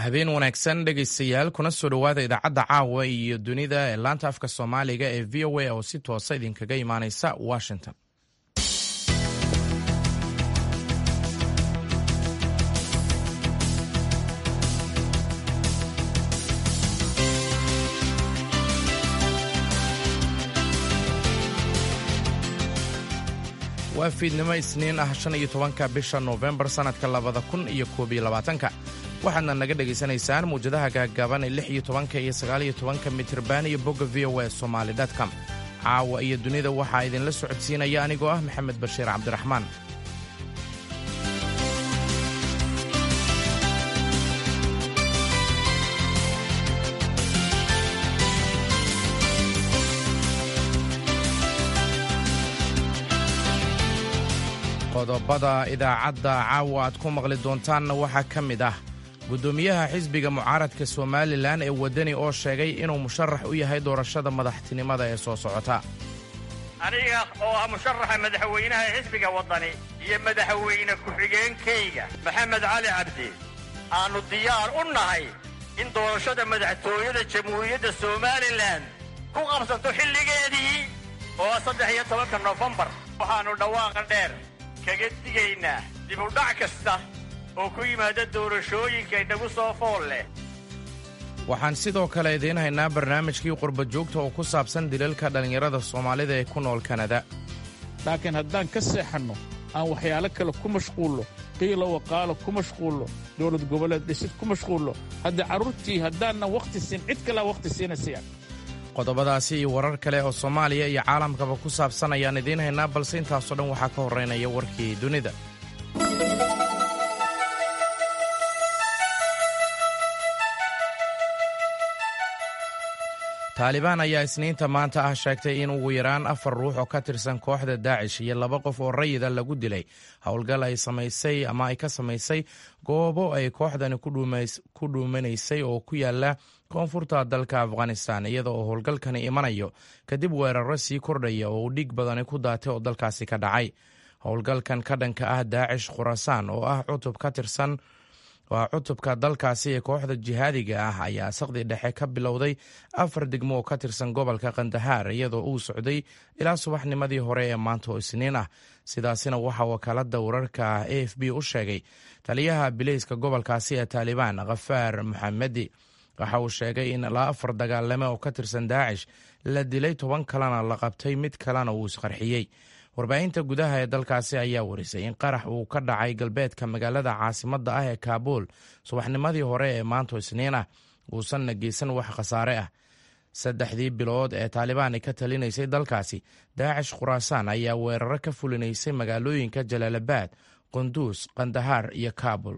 habeen wanaagsan dhegaystayaal kuna soo dhowaada idaacadda caawa iyo dunida ee laanta afka soomaaliga ee v o a oo si toosa idinkaga imaaneysa washington waa fiidnimo isniin ah shan iyo tobanka bisha noofembar sannadka labada kun iyo koob iyo labaatanka waxaadna naga dhegaysanaysaan muwjadaha gaagaaban ee lix iyo tobanka iyo sagaal iyo tobanka mitirban iyo bogga v o a somaali com caawa iyo dunida waxaa idinla socodsiinaya anigoo ah maxamed bashiir cabdiraxmaan qodobada idaacadda caawa aad ku maqli doontaanna waxaa ka mid ah guddoomiyaha xisbiga mucaaradka somalilan ee waddani oo sheegay inuu musharax u yahay doorashada madaxtinimada ee soo socota aniga oo ah musharaxa madaxweynaha xisbiga waddani iyo madaxweyne ku-xigeenkayga maxamed cali cabdi aannu diyaar u nahay in doorashada madaxtooyada jamhuuriyadda somalilan ku qabsato xilligeedii oo saddex iyo tobanka nofembar waxaannu dhawaaqa dheer kaga digaynaa dibudhac kasta oo ku yimaada doorashooyinka inagu soo fool leh waxaan sidoo kale idiin haynaa barnaamijkii qurba joogta oo ku saabsan dilalka dhallinyarada soomaalida ee ku nool kanada laakiin haddaan ka seexanno aan waxyaalo kale ku mashquullo qiilo waqaalo ku mashquullo dowlad goboleed dhisid ku mashquullo haddii carruurtii haddaanna wakhti siin cid kalea wakhti siinaysayan qodobadaasi iyo warar kale oo soomaaliya iyo caalamkaba ku saabsan ayaan idiin haynaa balse intaasoo dhan waxaa ka horraynaya warkii dunida taalibaan ayaa isniinta maanta ah sheegtay in ugu yaraan afar ruux oo ka tirsan kooxda daacish iyo laba qof oo rayida lagu dilay howlgal ay samaysay ama ay ka samaysay goobo ay kooxdani ku dhuumanaysay oo ku yaala koonfurta dalka afghanistan iyada oo howlgalkani imanayo kadib weeraro sii kordhaya oo uu dhiig badani ku daatay oo dalkaasi ka dhacay howlgalkan ka dhanka ah daacish khurasaan oo ah cutub ka tirsan waa cutubka dalkaasi ee kooxda jihaadiga ah ayaa saqdi dhexe ka bilowday afar degmo oo ka tirsan gobolka kandahaar iyadoo uu socday ilaa subaxnimadii hore ee maanta oo isniin ah sidaasina waxaa wakaalada wararka a f b u sheegay taliyaha bileyska gobolkaasi ee taalibaan khafaar maxamedi waxa uu sheegay in ilaa afar dagaalame oo ka tirsan daacish la dilay toban kalena la qabtay mid kalena uu isqarxiyey warbaahinta gudaha ee dalkaasi ayaa warisay in qarax uu ka dhacay galbeedka magaalada caasimadda ah ee kaabuul subaxnimadii hore ee maanto isniin ah uusanna geysan wax khasaare ah saddexdii bilood ee taalibaan ka talinaysay dalkaasi daacish khuraasaan ayaa weeraro ka fulinaysay magaalooyinka jalaalabad qunduus kandahaar iyo kaabul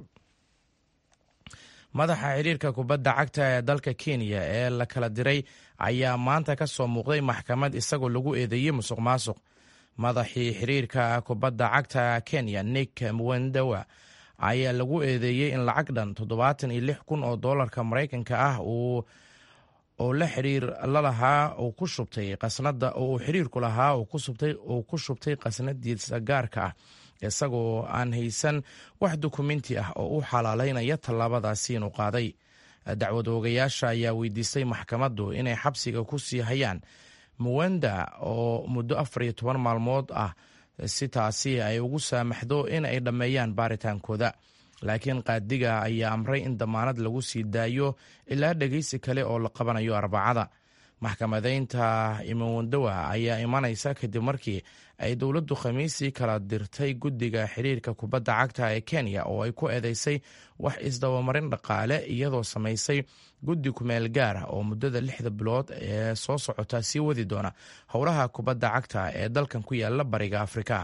madaxa xiriirka kubadda cagta ee dalka kenya ee la kala diray ayaa maanta ka soo muuqday maxkamad isagoo lagu eedeeyey musuq maasuq madaxii xiriirka kubadda cagta kenya nick mwendawa ayaa lagu eedeeyey in lacag dhan toddobaatan iyo lix kun oo doolarka maraykanka ah oo la xiriir lalahaa uu ku shubtay qasnada oo uu xiriirku lahaa uu ku shubtay qasnadiisa gaarka ah isagoo aan haysan wax dukumenti ah oo u xalaalaynaya tallaabadaasi inuu qaaday dacwad oogayaasha ayaa weydiistay maxkamaddu inay xabsiga ku sii hayaan muwenda oo muddo afar iyo toban maalmood ah si taasi ay ugu saamaxdo in ay dhammeeyaan baaritaankooda laakiin qaadiga ayaa amray in damaanad lagu sii daayo ilaa dhegeysi kale oo la qabanayo arbacada maxkamadeynta imawendowa ayaa imanaysa kadib markii ay dowladdu khamiisii kala dirtay guddiga xiriirka kubadda cagta ee kenya oo ay ku eedeysay wax isdabamarin dhaqaale iyadoo samaysay guddi kumeel gaar ah oo muddada lixda bilood ee soo socota sii wadi doona howlaha kubadda cagta ee dalkan ku yaala bariga afrika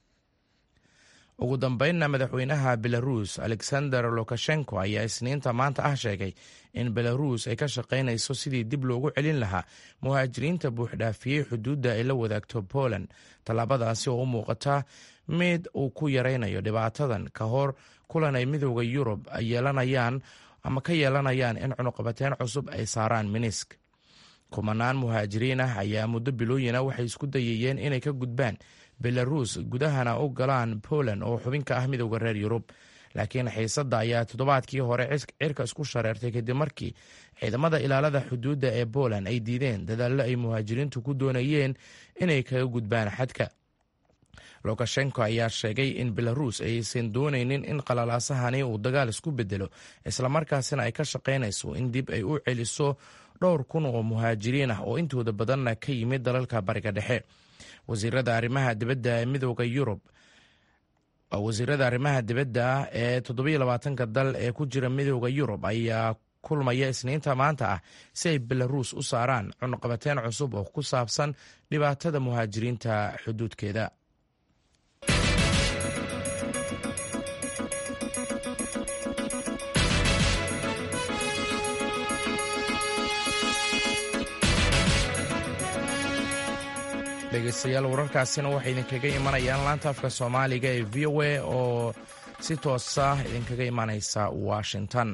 ugu dambeynna madaxweynaha belaruus alexander lukashenko ayaa isniinta maanta ah sheegay in belaruus ay ka shaqaynayso sidii dib loogu celin lahaa muhaajiriinta buuxdhaafiyey xuduudda ay la wadaagto poland tallaabadaasi oo u muuqata mid uu ku yaraynayo dhibaatadan ka hor kulan ay midooda yurub yeelanayaan ama ka yeelanayaan in cunuqabateyn cusub ay saaraan minisk kumanaan muhaajiriin ah ayaa muddo bilooyina waxay isku dayayeen inay ka gudbaan belaruus gudahana u galaan poland oo xubin ka ah midooda reer yurub laakiin xiisadda ayaa toddobaadkii hore cirka isku shareertay kadib markii ciidamada ilaalada xuduudda ee poland ay diideen dadaallo ay muhaajiriintu ku doonayeen inay kaga gudbaan xadka lukashenko ayaa sheegay in belarus aysan doonaynin in qalalaasahani uu dagaal isku bedelo islamarkaasina ay ka shaqaynayso in dib ay u celiso dhowr kun oo muhaajiriin ah oo intooda badanna ka yimid dalalka bariga dhexe wasiirada arrimaha dibadda ee midooda yurub wasiirada arrimaha dibadda ee toddobiyo labaatanka dal ee ku jira midooda yurub ayaa kulmaya isniinta maanta ah si ay belarus u saaraan cunaqabateyn cusub oo ku saabsan dhibaatada muhaajiriinta xuduudkeeda dhegeystayaal wararkaasina waxay idinkaga imanayaan laanta afka soomaaliga ee v o a oo si toosa idinkaga imanaysa washington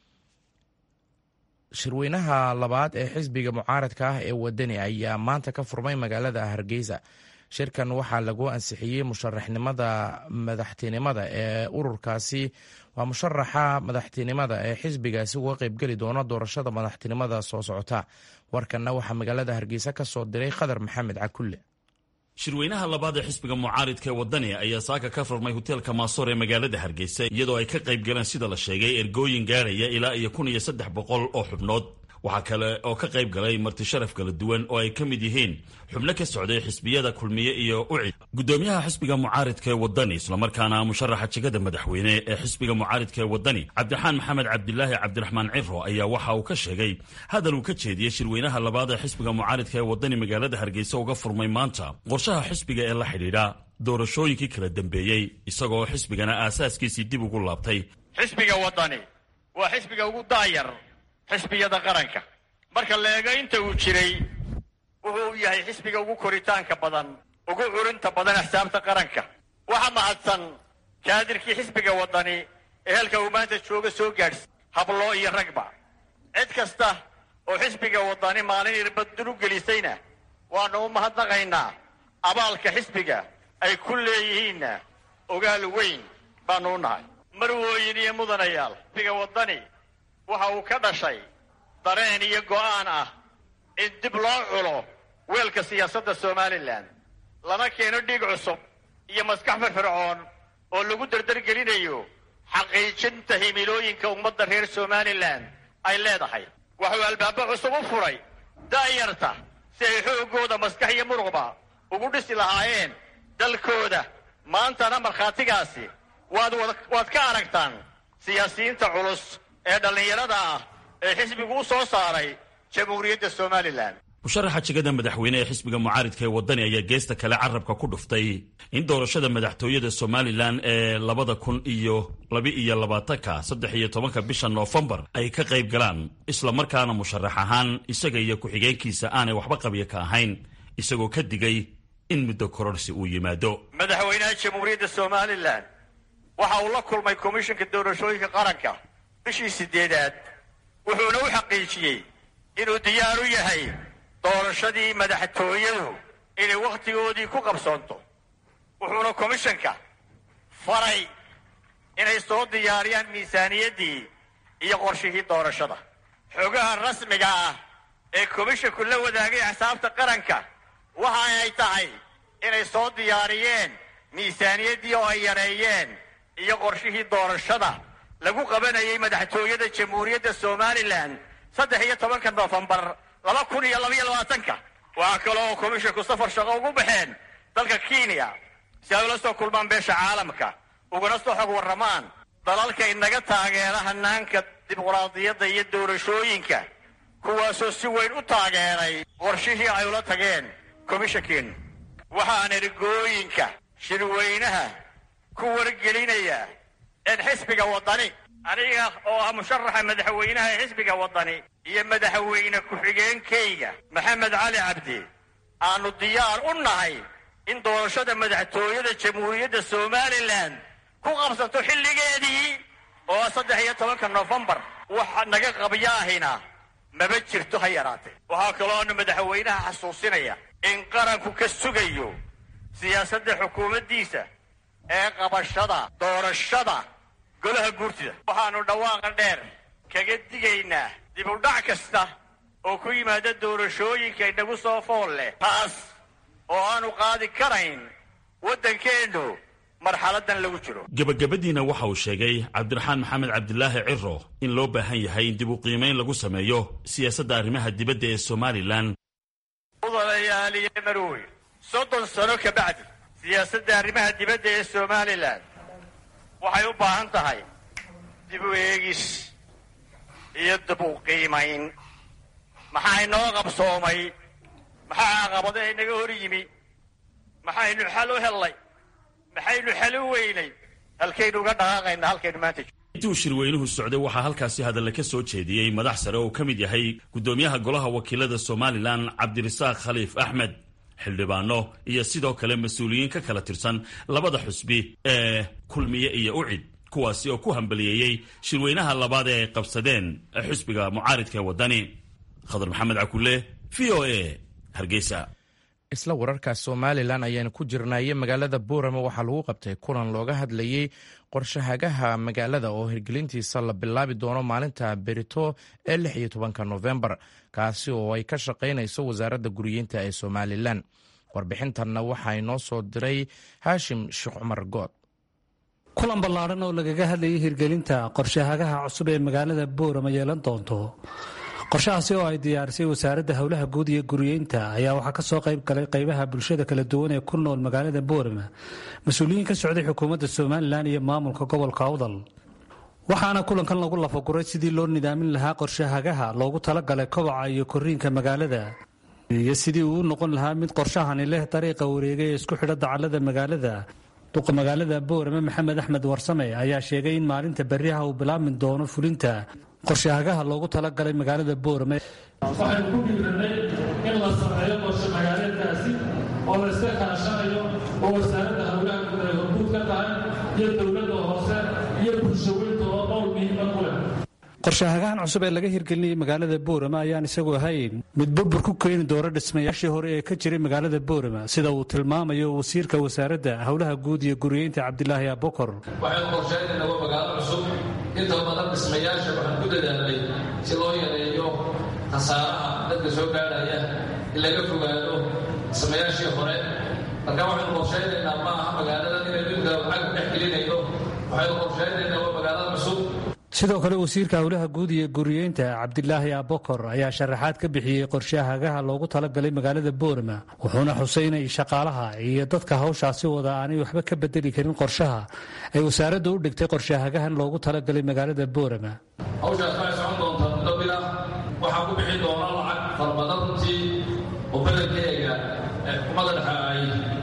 shirweynaha labaad ee xisbiga mucaaradka ah ee wadani ayaa maanta ka furmay magaalada hargeysa shirkan waxaa lagu ansixiyey musharaxnimada madaxtinimada ee ururkaasi waa musharaxa madaxtinimada ee xisbigaasi uga qeybgeli doona doorashada madaxtinimada soo socota warkanna waxaa magaalada hargeysa ka soo diray khadar maxamed cakulle shirweynaha labaad ee xisbiga mucaaridka ee wadani ayaa saaka ka furmay hoteelka maasoor ee magaalada hargeysa iyadoo ay ka qayb galeen sida la sheegay ergooyin gaadhaya ilaa iyo kun iyo saddex boqol oo xubnood waxaa kale oo ka qayb galay marti sharaf kala duwan oo ay ka mid yihiin xubno ka socday xisbiyada kulmiye iyo ucid guddoomiyaha xisbiga mucaaridka ee wadani islamarkaana musharaxa jegada madaxweyne ee xisbiga mucaaridka ee wadani cabdiraxaan maxamed cabdilaahi cabdiraxmaan ciro ayaa waxa uu ka sheegay hadal uu ka jeediyey shirweynaha labaad ee xisbiga mucaaridka ee wadani magaalada hargeysa uga furmay maanta qorshaha xisbiga ee la xidhiidha doorashooyinkii kala dambeeyey isagoo xisbigana aasaaskiisii dib ugu laabtay xisbiga wadani waa xisbiga ugu daayar xisbiyada qaranka marka la eego inta uu jiray wuxuu yahay xisbiga ugu koritaanka badan ugu curinta badan axsaabta qaranka waxa mahadsan kaadirkii xisbiga wadani ee halka uu maanta jooga soo gaadhsi habloo iyo ragba cid kasta oo xisbiga wadani maalin irbaddur u gelisayna waannu u mahadnaqaynaa abaalka xisbiga ay ku leeyihiinna ogaal weyn baannu u nahay marwooyin iyo mudanayaal xisbiga wadani waxa uu ka dhashay dareen iyo go'aan ah in dib loo culo weelka siyaasadda somalilan lana keeno dhiig cusub iyo maskax firfircoon oo lagu dardargelinayo xaqiijinta himilooyinka ummadda reer somalilan ay leedahay waxuu albaabo cusub u furay da'yarta si ay xooggooda maskax iyo muruqba ugu dhisi lahaayeen dalkooda maantana markhaatigaasi waad waad ka aragtaan siyaasiyiinta culus ee dhallinyarada ah ee xisbigu u soo saaray jamhuuriyadda somalilan musharaxa jegada madaxweyne ee xisbiga mucaaridka ee wadani ayaa geesta kale carabka ku dhuftay in doorashada madaxtooyada somalilan ee labada kun iyo laba-iyo labaatanka saddex iyo tobanka bisha noofembar ay ka qayb galaan islamarkaana musharax ahaan isaga iyo ku-xigeenkiisa aanay waxba qabya ka ahayn isagoo ka digay in muddo kororsi uu yimaado madaxweynaha jamhuuriyadda somalilan waxa uu la kulmay komishanka doorashooyinka qaranka bishii sideedaad wuxuuna u xaqiijiyey inuu diyaar u yahay doorashadii madaxtooyadu inay wakhtigoodii ku qabsoonto wuxuuna komishanka faray inay soo diyaariyaan miisaaniyaddii iyo qorshihii doorashada xogaha rasmiga ah ee komishanku la wadaagay axsaabta qaranka waxa ay tahay inay soo diyaariyeen miisaaniyaddii oo ay yareeyeen iyo qorshihii doorashada lagu qabanayay madaxtooyada jamhuuriyadda somalilan saddex iyo tobanka noofembar laba kun iyo labaiyo labaatanka waxaa kale oo komishanku safar shaqo ugu baxeen dalka kenya si ay ula soo kulmaan beesha caalamka ugana soo xog warramaan dalalka inaga taageera hanaanka dimuqraadiyadda iyo doorashooyinka kuwaasoo si weyn u taageeray qorshihii ay ula tageen komishankiinu waxaan ergooyinka shirweynaha ku wargelinayaa in xisbiga wadani aniga oo ah musharaxa madaxweynaha ee xisbiga wadani iyo madaxweyne ku-xigeenkayga maxamed cali cabdi aanu diyaar u nahay in doorashada madaxtooyada jamhuuriyadda somalilan ku qabsato xilligeedii oo saddex iyo tobanka noofembar waxa naga qabyaahina maba jirto ha yaraatee waxaa kalooanu madaxweynaha xasuusinaya in qaranku ka sugayo siyaasadda xukuumaddiisa ee qabashada doorashada golaha guurtida waxaannu dhawaaqa dheer kaga digaynaa dib u dhac kasta oo ku yimaada doorashooyinka inagu soo fool leh taas oo aanu qaadi karayn waddankeennu marxaladan lagu jiro gebagabadiina waxa uu sheegay cabdiraxmaan maxamed cabdilaahi ciro in loo baahan yahay in dib u qiimayn lagu sameeyo siyaasadda arrimaha dibadda ee somalilan mudanayaaliye marooy soddon sano ka bacdi siyaasadda arrimaha dibadda ee somalilan waxay u baahan tahay dib u eegis iyo dib u qiimayn maxaa inoo qabsoomay maxaa caqabadaha inaga hor yimi maxaynu xal u hellay maxaynu xal u weynay halkaynu uga dhaqaaqaynaa halkaynu maanta intii uu shirweynuhu socday waxaa halkaasi hadalle ka soo jeediyey madax sare oo ka mid yahay guddoomiyaha golaha wakiilada somalilan cabdirasaaq khaliif axmed xildhibaano iyo sidoo kale mas-uuliyiin ka kala tirsan labada xusbi ee kulmiye iyo ucid kuwaasi oo ku hambaliyeeyey shirweynaha labaad ee ay qabsadeen xusbiga mucaaridka ee waddani khadar maxamed cakule v o a hargeysa isla wararka somalilan ayaanu ku jirnaaye magaalada boorama waxaa lagu qabtay kulan looga hadlayey qorshahagaha magaalada oo hirgelintiisa la bilaabi doono maalinta berito ee lix iyo tobanka nofembar kaasi oo ay ka shaqaynayso wasaaradda guriyeynta ee somalilan warbixintanna waxaa inoo soo diray haashim sheekh cumar good kulan ballaadhan oo lagaga hadlayay hirgelinta qorshahagaha cusub ee magaalada boorama yeelan doonto qorshahaasi oo ay diyaarisay wasaaradda howlaha guud iyo guriyeynta ayaa waxaa ka soo qayb galay qaybaha bulshada kala duwan ee ku nool magaalada boorama mas-uuliyiin ka socday xukuumadda somalilan iyo maamulka gobolka awdal waxaana kulankan lagu lafaguray sidii loo nidaamin lahaa qorshahagaha loogu talagalay kobaca iyo koriinka magaalada iyo sidii uu u noqon lahaa mid qorshahani leh dariiqa wareegay ee isku xidha dacallada magaalada duqa magaalada boorame maxamed axmed warsame ayaa sheegay in maalinta berriha uu bilaabmi doono fulinta qorshahagaha loogu talagalay magaalada boorame waxaynu ku dhiiranay in la sameeyo qorshe magaaleedkaasi oo la iska kaashanayo oo wasaaradda howlaha guud ay horguud ka tahay iyo dowladda hoose iyo bulshaweynta oo qowl muhiima ku leh qorshahagahan cusub ee laga hirgelinayay magaalada boorama ayaan isagu ahayn mid burbur ku keeni doona dhismayaashii hore ee ka jiray magaalada boorama sida uu tilmaamayo wasiirka wasaaradda howlaha guud iyo guriyeynta cabdilaahi abokor waxaynu qorsheynayna waa magaalo cusub inta badan dhismayaasha waxaan ku dadaalnay si loo yareeyo khasaaraha dadka soo gaadhaya in laga fogaado dhismayaashii hore marka waxaynu qorsheynaynaa ma aha magaaladan inaynu inta lacag dhex gelinayno waxaynu qorsheynaynaa waa magaalada cusub sidoo kale wasiirka howlaha guud iyo guriyeynta cabdilaahi abokor ayaa sharaxaad ka bixiyey qorshahagaha loogu talagalay magaalada boorama wuxuuna xusay inay shaqaalaha iyo dadka hawshaasi wada aanay waxba ka bedeli karin qorshaha ay wasaaradda u dhigtay qorshahagahan loogu talagalay magaalada boorama hawshaas waxay socon doontaa muddo bil ah waxaa ku bixi doona lacag farabadan runtii oo bedelkeega ee xukuumadda dhexe ay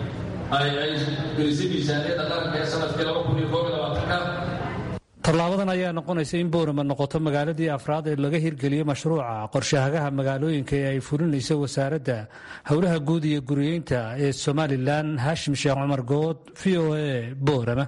ay ay gelisay miisaaniyadda qaranka ee sanadkii laba kun iyo koob iyo labaatanka tallaabadan ayaa noqonaysa in boorama noqoto magaaladii afraad ee laga hirgeliyo mashruuca qorshahagaha magaalooyinka ee ay fulinayso wasaaradda howlaha guud iyo guriyeynta ee somalilan haashim sheekh cumar good v o a boorama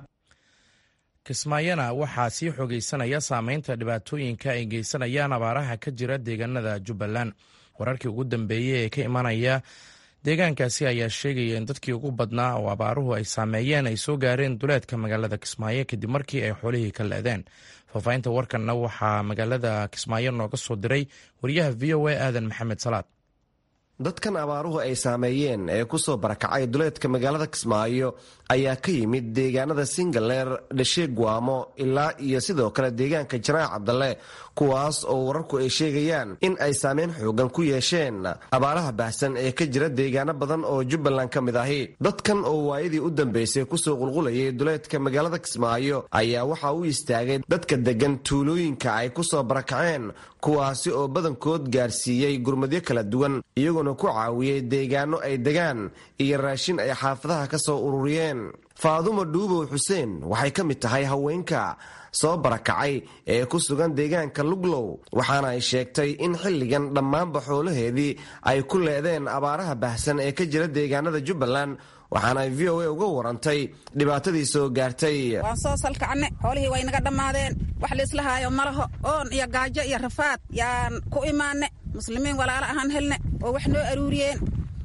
kismaayana waxaa sii xogeysanaya saameynta dhibaatooyinka ay geysanayaan abaaraha ka jira deegaanada jubbaland wararkii ugu dambeeyey ee ka imanaya deegaankaasi ayaa sheegaya in dadkii ugu badnaa oo abaaruhu ay saameeyeen ay soo gaareen duleedka magaalada kismaayo kadib markii ay xoolihii ka leedeen faahfaahinta warkanna waxaa magaalada kismaayo nooga soo diray wariyaha v o a aadan maxamed salaad dadkan abaaruhu ay saameeyeen ee ku soo barakacay duleedka magaalada kismaayo ayaa ka yimid deegaanada singaleer dhashe guamo ilaa iyo sidoo kale deegaanka janaac cabdalle kuwaas oo wararku ay sheegayaan in ay saameyn xoogan ku yeesheen abaaraha baahsan ee ka jira deegaano badan oo jubbaland ka mid ahi dadkan oo waayadii u dambeysay kusoo qulqulayay duleedka magaalada kismaayo ayaa waxa u istaagay dadka deggan tuulooyinka ay ku soo barakaceen kuwaasi oo badankood gaarsiiyey gurmadyo kala duwan iyagoona ku caawiyey deegaano ay degaan iyo raashin ay xaafadaha ka soo ururiyeen faadumo dhuubow xuseen waxay ka mid tahay haweenka soo barakacay ee ku sugan deegaanka luglow waxaana ay sheegtay in xilligan dhammaanba xoolaheedii ay ku leedeen abaaraha bahsan ee ka jira deegaanada jubbaland waxaana ay v o a uga warantay dhibaatadii soo gaartay waan soo salkacne xoolihii way naga dhammaadeen wax laislahaayo malaho oon iyo gaajo iyo rafaad yaan ku imaanne muslimiin walaalo ahaan helne oo wax noo aruuriyeen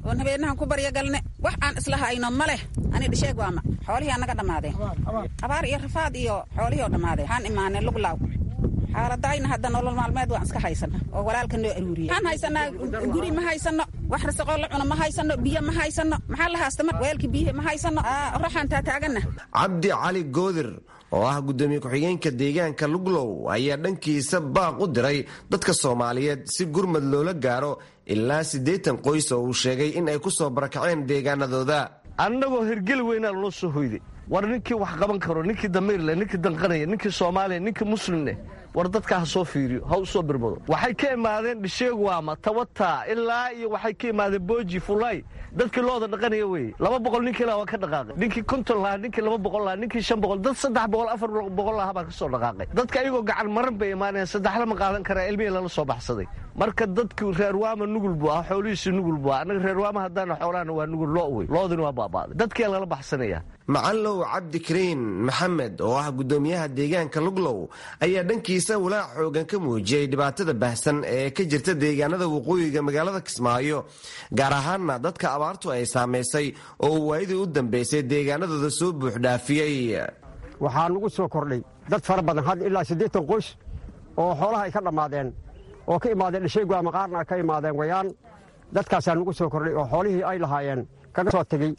oon habeenahan ku baryagalne wax aan isla hayno ma leh ani dhisheeg waama xoolihii annaga dhammaadeen abaar iyo rafaad iyo xoolihii oo dhammaadeen waxaan imaanay luglaaw xaaladayna hadda nolol maalmeed waan iska haysana oo walaalka noo aruuriya waxaan haysanaa guri ma haysano wax rasaqoo la cuno ma haysano biyo ma haysano maxaa la haasta mar weelka biyihi ma haysano raxaan taataagana cabdi cali goodir oo ah guddoomiye ku-xigeenka deegaanka luglow ayaa dhankiisa baaq u diray dadka soomaaliyeed si gurmad loola gaaro ilaa siddeetan qoys oo uu sheegay in ay ku soo barakaceen deegaanadooda annagoo hirgeli weynaa lanoo soo hoyday war ninkii wax qaban karo ninkii damiirleh ninkii danqanaya ninkii soomaaliya ninkii muslimneh war dadka ha soo fiiriyo ha u soo birmado waxay ka imaadeen dhisheegwaama tawata ilaa iyo waxay ka imaadeen booji fulay dadkii looda dhaqanaya weye laba boqol ninkii laha waa ka dhaqaaqay ninkii konton lahaa ninkii laba boqol lahaa ninkii shan boqol dad saddex boqol afar boqol lahaa baa ka soo dhaqaaqay dadka ayagoo gacan maran bay imaanayaan saddexla ma qaadan karaa ilmihii lala soo baxsaday marka dadku reerwaama nugul buu ah xoolihiisi nugul buu ah annaga reerwaama haddaana xoolahana waa nugul loo wey loodina waa baaba'day dadkiyaa lala baxsanaya macallow cabdikariin maxamed oo ah guddoomiyaha deegaanka luglow ayaa dhankiisa walaac xoogan ka muujiyey dhibaatada baahsan ee ka jirta deegaanada waqooyiga magaalada kismaayo gaar ahaanna dadka abaartu ay saamaysay oo waayadii u dambaysay deegaanadooda soo buuxdhaafiyey waxaa nagu soo kordhay dad fara badan had ilaa siddeetan qoys oo xoolaha ay ka dhammaadeen oo ka imaadeen dhasheegwaama qaarna ka imaadeen wayaan dadkaasaa nagu soo kordhay oo xoolihii ay lahaayeen kaga soo tegey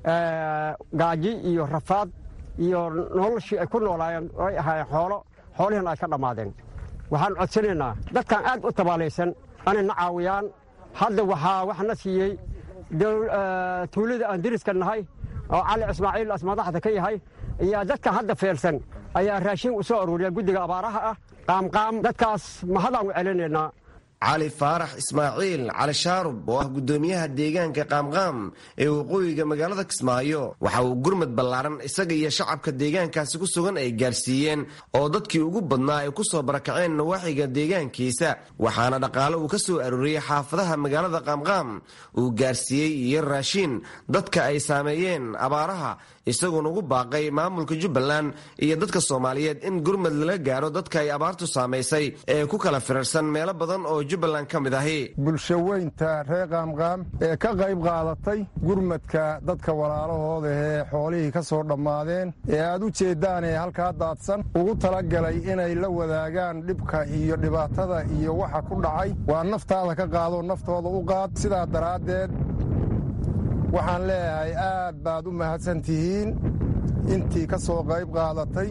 gaaji iyo rafaad iyo noloshii ay ku noolaayeen ay ahaayeen xoolo xoolihiina ay ka dhammaadeen waxaan codsanaynaa dadkan aad u tabaalaysan anayna caawiyaan hadda waxaa wax na siiyey tuulada aan deriska nahay oo cali ismaaciil as madaxda ka yahay iyo dadka hadda feelsan ayaa raashin u soo aruuriya guddiga abaaraha ah qaamqaam dadkaas mahadaan u celinaynaa cali faarax ismaaciil cali shaarub oo ah guddoomiyaha deegaanka qaamqaam ee waqooyiga magaalada kismaayo waxa uu gurmad ballaaran isaga iyo shacabka deegaankaasi ku sugan ay gaarsiiyeen oo dadkii ugu badnaa ay ku soo barakaceen nawaaxiga deegaankiisa waxaana dhaqaale uu ka soo arooriyey xaafadaha magaalada qaamqaam uu gaarsiiyey iyo raashiin dadka ay saameeyeen abaaraha isagoona ugu baaqay maamulka jubbaland iyo dadka soomaaliyeed in gurmad lala gaaro dadka ay abaartu saamaysay ee ku kala firarsan meelo badan oo jubbaland ka mid ahi bulshaweynta reer qaamqaam ee ka qayb qaadatay gurmadka dadka walaalahooda ee xoolihii ka soo dhammaadeen ee aad u jeeddaan ee halkaa daadsan ugu talagalay inay la wadaagaan dhibka iyo dhibaatada iyo waxa ku dhacay waa naftaada ka qaadoo naftooda u qaad sidaa daraaddeed waxaan leeyahay aad baad u mahadsan tihiin intii ka soo qayb qaadatay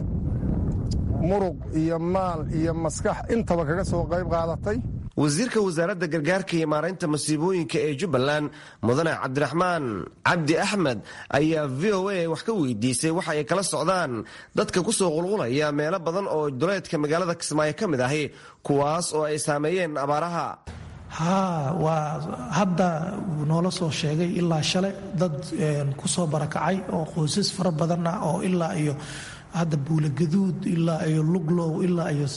muruq iyo maal iyo maskax intaba kaga soo qayb qaadatay wasiirka wasaaradda gargaarka iyo maaraynta masiibooyinka ee jubbaland mudane cabdiraxmaan cabdi axmed ayaa v o a wax ka weydiisay waxa ay kala socdaan dadka ku soo qulqulaya meelo badan oo duleedka magaalada kismaayo ka mid ahi kuwaas oo ay saameeyeen abaaraha haa waa hadda noola soo sheegay ilaa shale dad ku soo barakacay oo qoysas fara badan ah oo ilaa iyo hadda buulagaduud ilaa iyo luglow ilaa iyo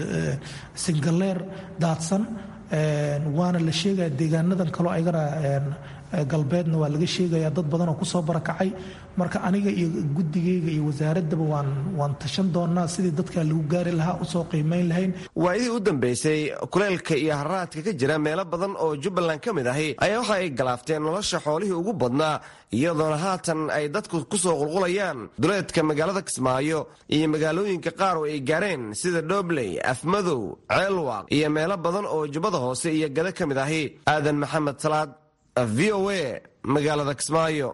singaleer daadsan waana la sheegaya deegaanadan kaloo ayagana galbeedna waa laga sheegaya dad badan oo kusoo barakacay marka aniga iyo guddigayga iyo wasaaradaba waan waan tashan doonaa sidii dadka lagu gaari lahaa usoo qiimayn lahayn waayadii u dambeysay kuleelka iyo haraadka ka jira meelo badan oo jubbaland ka mid ahi ayaa waxa ay galaafteen nolosha xoolihii ugu badnaa iyadoona haatan ay dadku ku soo qulqulayaan duleedka magaalada kismaayo iyo magaalooyinka qaar oo ay gaareen sida dhobley afmadow ceelwaaq iyo meelo badan oo jubbada hoose iyo gada ka mid ahi aadan maxamed salaad v o a magaalada kismaayo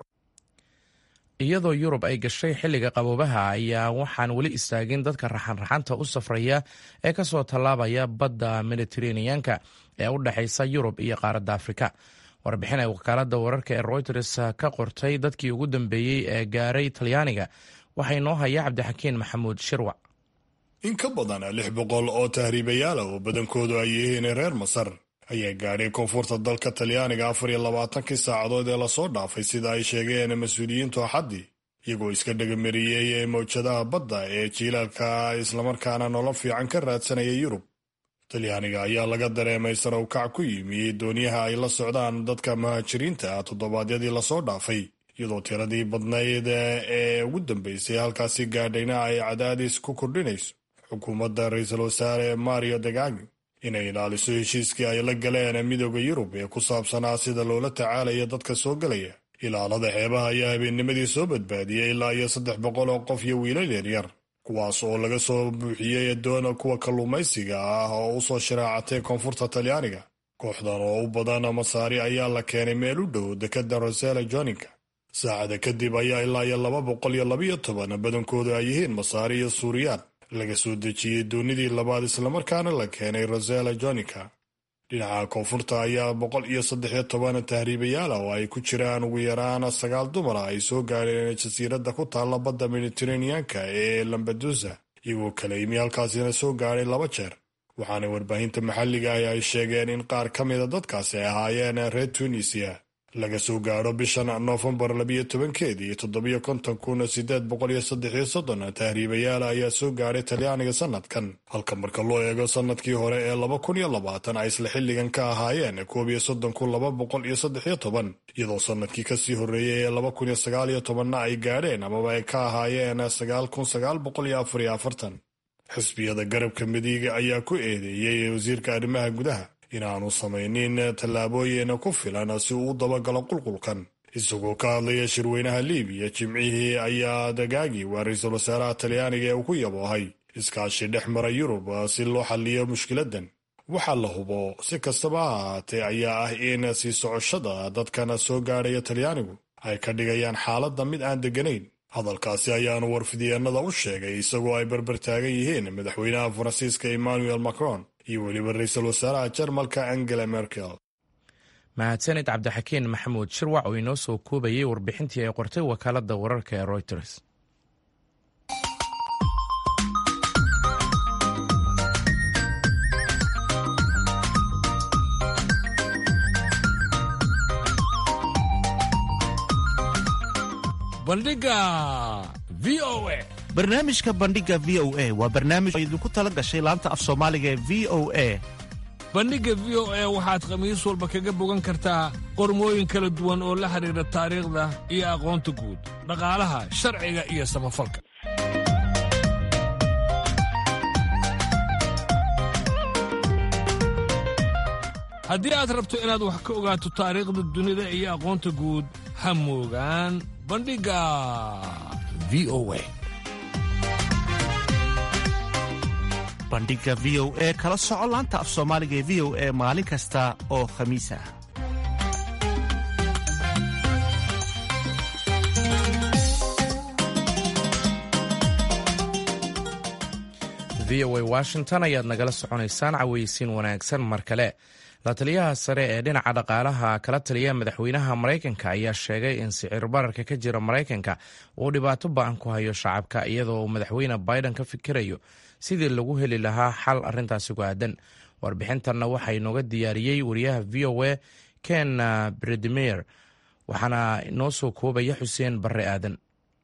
iyadoo yurub ay gashay xilliga qaboobaha ayaa waxaan weli istaagin dadka raxanraxanta u safraya ee ka soo tallaabaya badda mediteraneanka ee u dhexaysa yurub iyo qaaradda afrika warbixin ay wakaaladda wararka ee royters ka qortay dadkii ugu dambeeyey ee gaaray talyaaniga waxaa inoo haya cabdixakiin maxamuud shirwac in ka badan lix boqol oo tahriibayaala oo badankoodu ay yihiin reer masar ayaa gaadhay koonfurta dalka talyaaniga afar iyo labaatankii saacadood ee lasoo dhaafay sida ay sheegeen mas-uuliyiintu axaddii iyagoo iska dhagamariyey ee mawjadaha badda ee jiilaalka islamarkaana nolol fiican ka raadsanaya yurub talyaaniga ayaa laga dareemay sarawkac ku yimi dooniyaha ay la socdaan dadka muhaajiriinta ah toddobaadyadii lasoo dhaafay iyadoo tiradii badnayd ee ugu dambeysay halkaasi gaadhayna ay cadaadis ku kordhinayso xukuumadda ra-iisul wasaare mario degagi inay ilaaliso heshiiskii ay la galeen midooda yurub ee ku saabsanaa sida loola tacaalaya dadka soo gelaya ilaalada xeebaha ayaa habeennimadii soo badbaadiyey ilaa iyo saddex boqol oo qof iyo wiilal yaryar kuwaas oo laga soo buuxiyey doona kuwa kalluumaysiga ah oo u soo sharaacatay koonfurta talyaaniga kooxdan oo u badan masaari ayaa la keenay meel u dhow dekada rosela joninka saacada kadib ayaa ilaa iyo laba boqol iyo labayo toban badankoodu ay yihiin masaari iyo suuriyaan laga soo dejiyey doonidii labaad islamarkaana la keenay rosela joninka dhinaca koonfurta ayaa boqol iyo saddexiyo toban tahriibayaala oo ay ku jiraan ugu yaraan sagaal dumara ay soo gaadheen jasiiradda ku taalla badda mediteraneanka ee lambadusa iyagoo kala yimi halkaasina soo gaadhay laba jeer waxaana warbaahinta maxalliga ah ay sheegeen in qaar ka mida dadkaasi ay ahaayeen reer tunisiya laga soo gaadho bishan noofembar labiyo tobankeedii iyo toddobiyo konton kun sideed boqol iyo saddexiyo soddon tahriibayaala ayaa soo gaadhay talyaaniga sanadkan halka marka loo eego sanadkii hore ee laba kun iyo labaatan ay isla xilligan ka ahaayeen koob iyo soddon kun laba boqol iyo saddexiyo toban iyadoo sanadkii kasii horreeyey ee laba kun iyo sagaal iyo tobanna ay gaadheen amaba ay ka ahaayeen sagaal kun sagaal boqol iyo afar iyo afartan xisbiyada garabka midiga ayaa ku eedeeyey wasiirka arrimaha gudaha inaanu samaynin tallaabooyin ku filan si uu u dabagalo qulqulkan isagoo ka hadlaya shirweynaha liibiya jimcihii ayaa dagaagi waa ra-iisul wasaaraha talyaaniga ee uu ku yaboohay iskaashi dhex mara yurub si loo xalliyo mushkiladan waxaa la hubo si kastaba ha ahaatee ayaa ah in sii socoshada dadkan soo gaadhaya talyaanigu ay ka dhigayaan xaaladda mid aan degganayn hadalkaasi ayaanu warfidyeennada u sheegay isagoo ay berber taagan yihiin madaxweynaha faransiiska emmanuel macron iyo weliba ra-iisul wasaaraha jarmalka angela merkel mahadsanid cabdixakiin maxamuud shirwac oo inoo soo koobayay warbixintii ay qortay wakaaladda wararka ee reuters bandhiga v o a barnaamijka bandhiga v o a waa barnaamij oo idinku tala gashay laanta af soomaaliga ee v o a bandhigga v o a waxaad khamiis walba kaga bogan kartaa qormooyin kala duwan oo la xidhiidha taariikhda iyo aqoonta guud dhaqaalaha sharciga iyo samafalka haddii aad rabto inaad wax ka ogaato taariikhda dunida iyo aqoonta guud ha moogaan bandhigga v o a bandhiga v o e kala soco laanta af soomaaliga ee v o e maalin kasta oo khamiis ah v o a washington ayaad nagala soconaysaan caweysiin wanaagsan mar kale la taliyaha sare ee dhinaca dhaqaalaha kala taliya madaxweynaha maraykanka ayaa sheegay in sicir bararka ka jira maraykanka uu dhibaato ba-an ku hayo shacabka iyadoo uu madaxweyne biden ka fikirayo sidii lagu heli lahaa xal arintaasi ku aadan warbixintanna waxaa inooga diyaariyey wariyaha v o a ken bredmer waxaana inoo soo koobaya xuseen barre aadan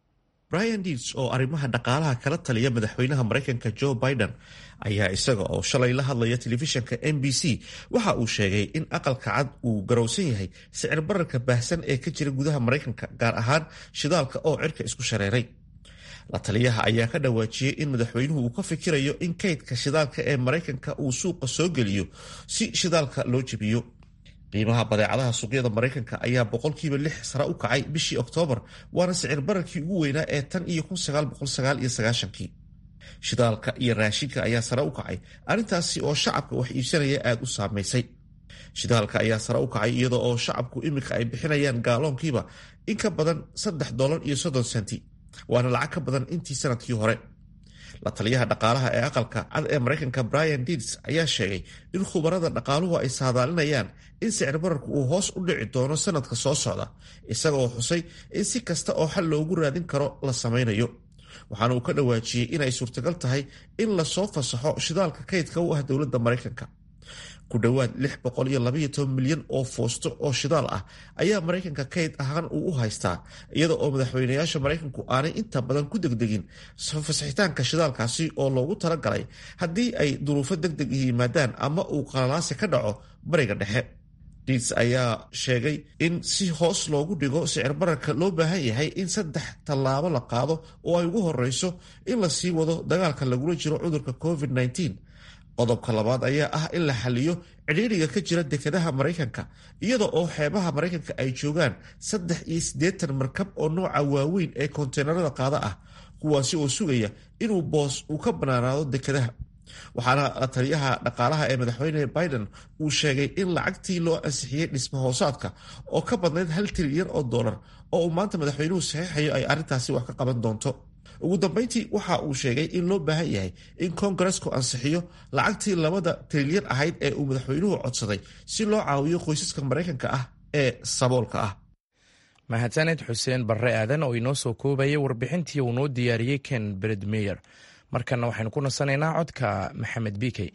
brian deeds oo arrimaha dhaqaalaha kala taliya madaxweynaha maraykanka joe biden ayaa isaga oo shalay la hadlaya telefishanka m b c waxa uu sheegay in aqalka cad uu garowsan yahay sicir bararka baahsan ee ka jira gudaha maraykanka gaar ahaan shidaalka oo cirka isku shareeray la taliyaha ayaa ka dhawaajiyey in madaxweynuhu uu ka fikirayo in kaydka shidaalka ee maraykanka uu suuqa soo geliyo si shidaalka loo jebiyo qiimaha badeecadaha suuqyada maraykanka ayaa boqolkiiba lix sare u kacay bishii oktoobar waana sicir bararkii ugu weynaa ee tan iyo kun sagaal boqol sagaal iyo sagaashankii shidaalka iyo raashinka ayaa sare u kacay arrintaasi oo shacabka wax iibsanaya aada u saamaysay shidaalka ayaa sare u kacay iyadoo oo shacabku iminka ay bixinayaan gaaloonkiiba in ka badan saddex dolar iyo soddon senti waana lacag ka badan intii sanadkii hore la taliyaha dhaqaalaha ee aqalka cad ee maraykanka brian deeds ayaa sheegay in khubarada dhaqaaluhu ay saadaalinayaan in sicir bararku uu hoos u dhici doono sanadka soo socda isagaoo xusay in si kasta oo xal loogu raadin karo la samaynayo waxaana uu ka dhawaajiyey inay suurtagal tahay in lasoo fasaxo shidaalka kaydka u ah dowladda maraykanka ku dhowaad lix boqol iyo labaiyo toban milyan oo foosto oo shidaal ah ayaa maraykanka kayd ahaan uu u haystaa iyada oo madaxweynayaasha maraykanku aanay inta badan ku degdegin fasaxitaanka shidaalkaasi oo loogu talagalay haddii ay duruufo deg deg yimaadaan ama uu qalalaasi ka dhaco bariga dhexe diits ayaa sheegay in si hoos loogu dhigo sicir bararka loo baahan yahay in saddex tallaabo la qaado oo ay ugu horeyso in la sii wado dagaalka lagula jiro cudurka covid-19 qodobka labaad ayaa ah in la xaliyo cidhiidriga ka jira dekedaha maraykanka iyada oo xeebaha maraykanka ay joogaan saddex iyo siddeetan markab oo nooca waaweyn ee konteenarada qaada ah kuwaasi oo sugaya inuu boos uu ka banaanaado dekedaha waxaana taliyaha dhaqaalaha ee madaxweyne biden uu sheegay in lacagtii loo ansixiyey dhisma hoosaadka oo ka badnayd hal trilyan oo dollar oo uu maanta madaxweynuhu saxiixayo ay arrintaasi wax ka qaban doonto ugu dambeyntii waxa uu sheegay in loo baahan yahay in koongaresku ansixiyo lacagtii labada trilyan ahayd ee uu madaxweynuhu codsaday si loo caawiyo qoysaska maraykanka ah ee saboolka ah mahadsaned xuseen barre aadan oo inoo soo koobayay warbixintii uu noo diyaariyey ken bredmeyer markana waxaynu ku nasanaynaa codka maxamed bikey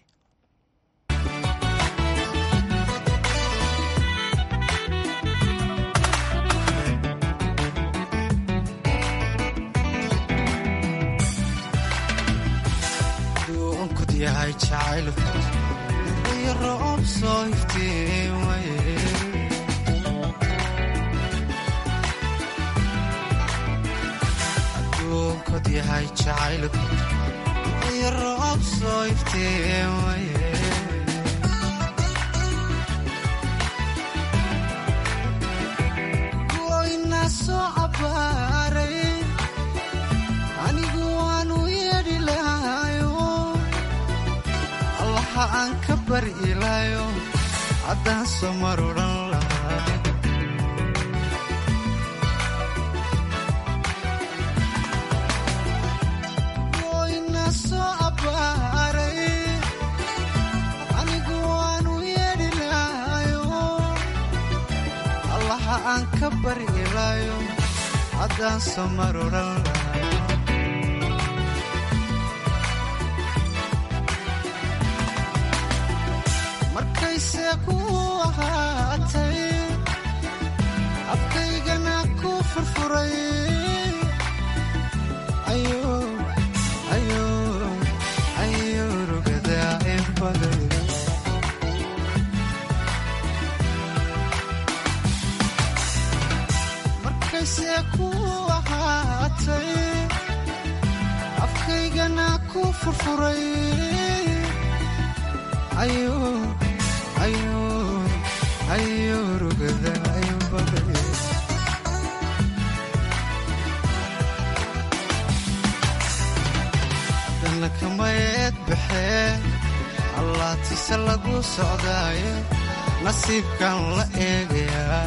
goyna soo cabaaray anigu waanu yeedhi lahayo allaha aan ka bari ilaayo haddaan soo mar odhan lahaa goyna soo cabaaray anigu waanu yeedhi lahayo allaha aan ka bari ilaayo haddaan soo mar odhan lahaa markayse ku ahaatay afkaygana ku furfuray ayo rugadaa in baday markayse ku ahaatay afkaygana ku furfuray ayo rugadaa in baday dana kamayeed baxee allaatise lagu socdaaye nasiibkan la eegayaa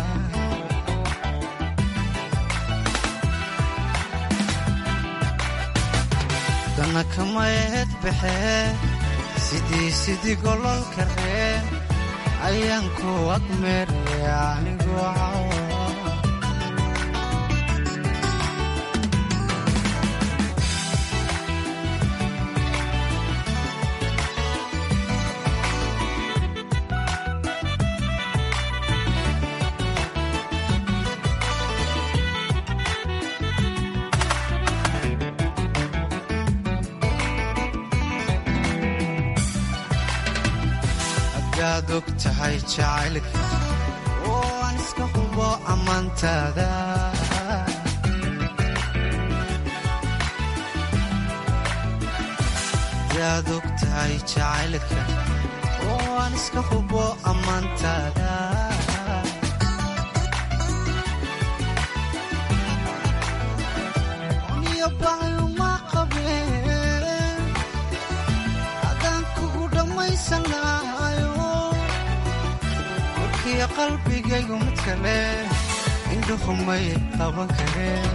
dana kamayeed baxee sidii sidii gololka ree ayaan ku agmeeraya anigoo cawa hadaad og tahay jacaylka oo aan iska hubo ammaantaada hadaad og tahay jacaylka oo aan iska hubo ammaantaada niyo baayuma qabeen haddaan kugu dhammaysan lahayo warkiyo qalbigaygu mid kale indhuhumay qaban kareen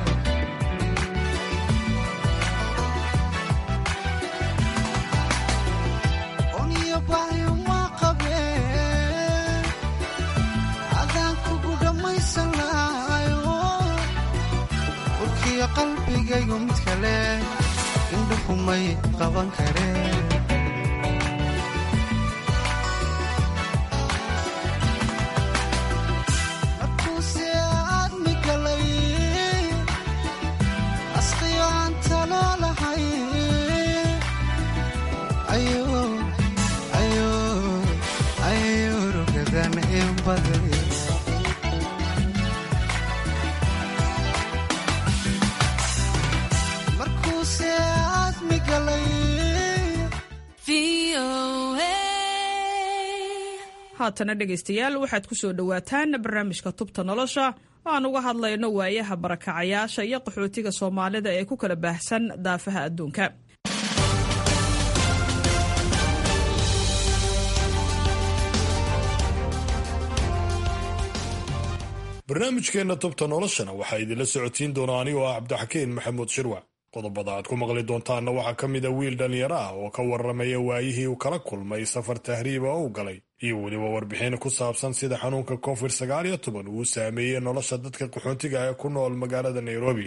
oniyo baayuma qabeen haddaan kugu dhammaysan lahayo warkiyo qalbigaygu mid kale indhuhumay qaban kareen markuuse aadmi galay asqiyo aan talo lahay ayo rugadan in baday markuuse aadmi galay haatana dhegaystayaal waxaad ku soo dhowaataan barnaamijka tubta nolosha oo aan uga hadlayno waayaha barakacayaasha iyo qaxootiga soomaalida ee ku kala baahsan daafaha adduunka barnaamijkeenna tubta noloshana waxaa idinla socotiin doona anigoo ah cabdixakiin maxamuud shirwac qodobada aad ku maqli doontaanna waxaa ka mid a wiil dhallinyaro ah oo ka warramaya waayihii uu kala kulmay safar tahriiba oo u galay iyo weliba warbixin ku saabsan sida xanuunka covid sagaal iyo toban uu saameeyey nolosha dadka qaxoontiga ee ku nool magaalada nairobi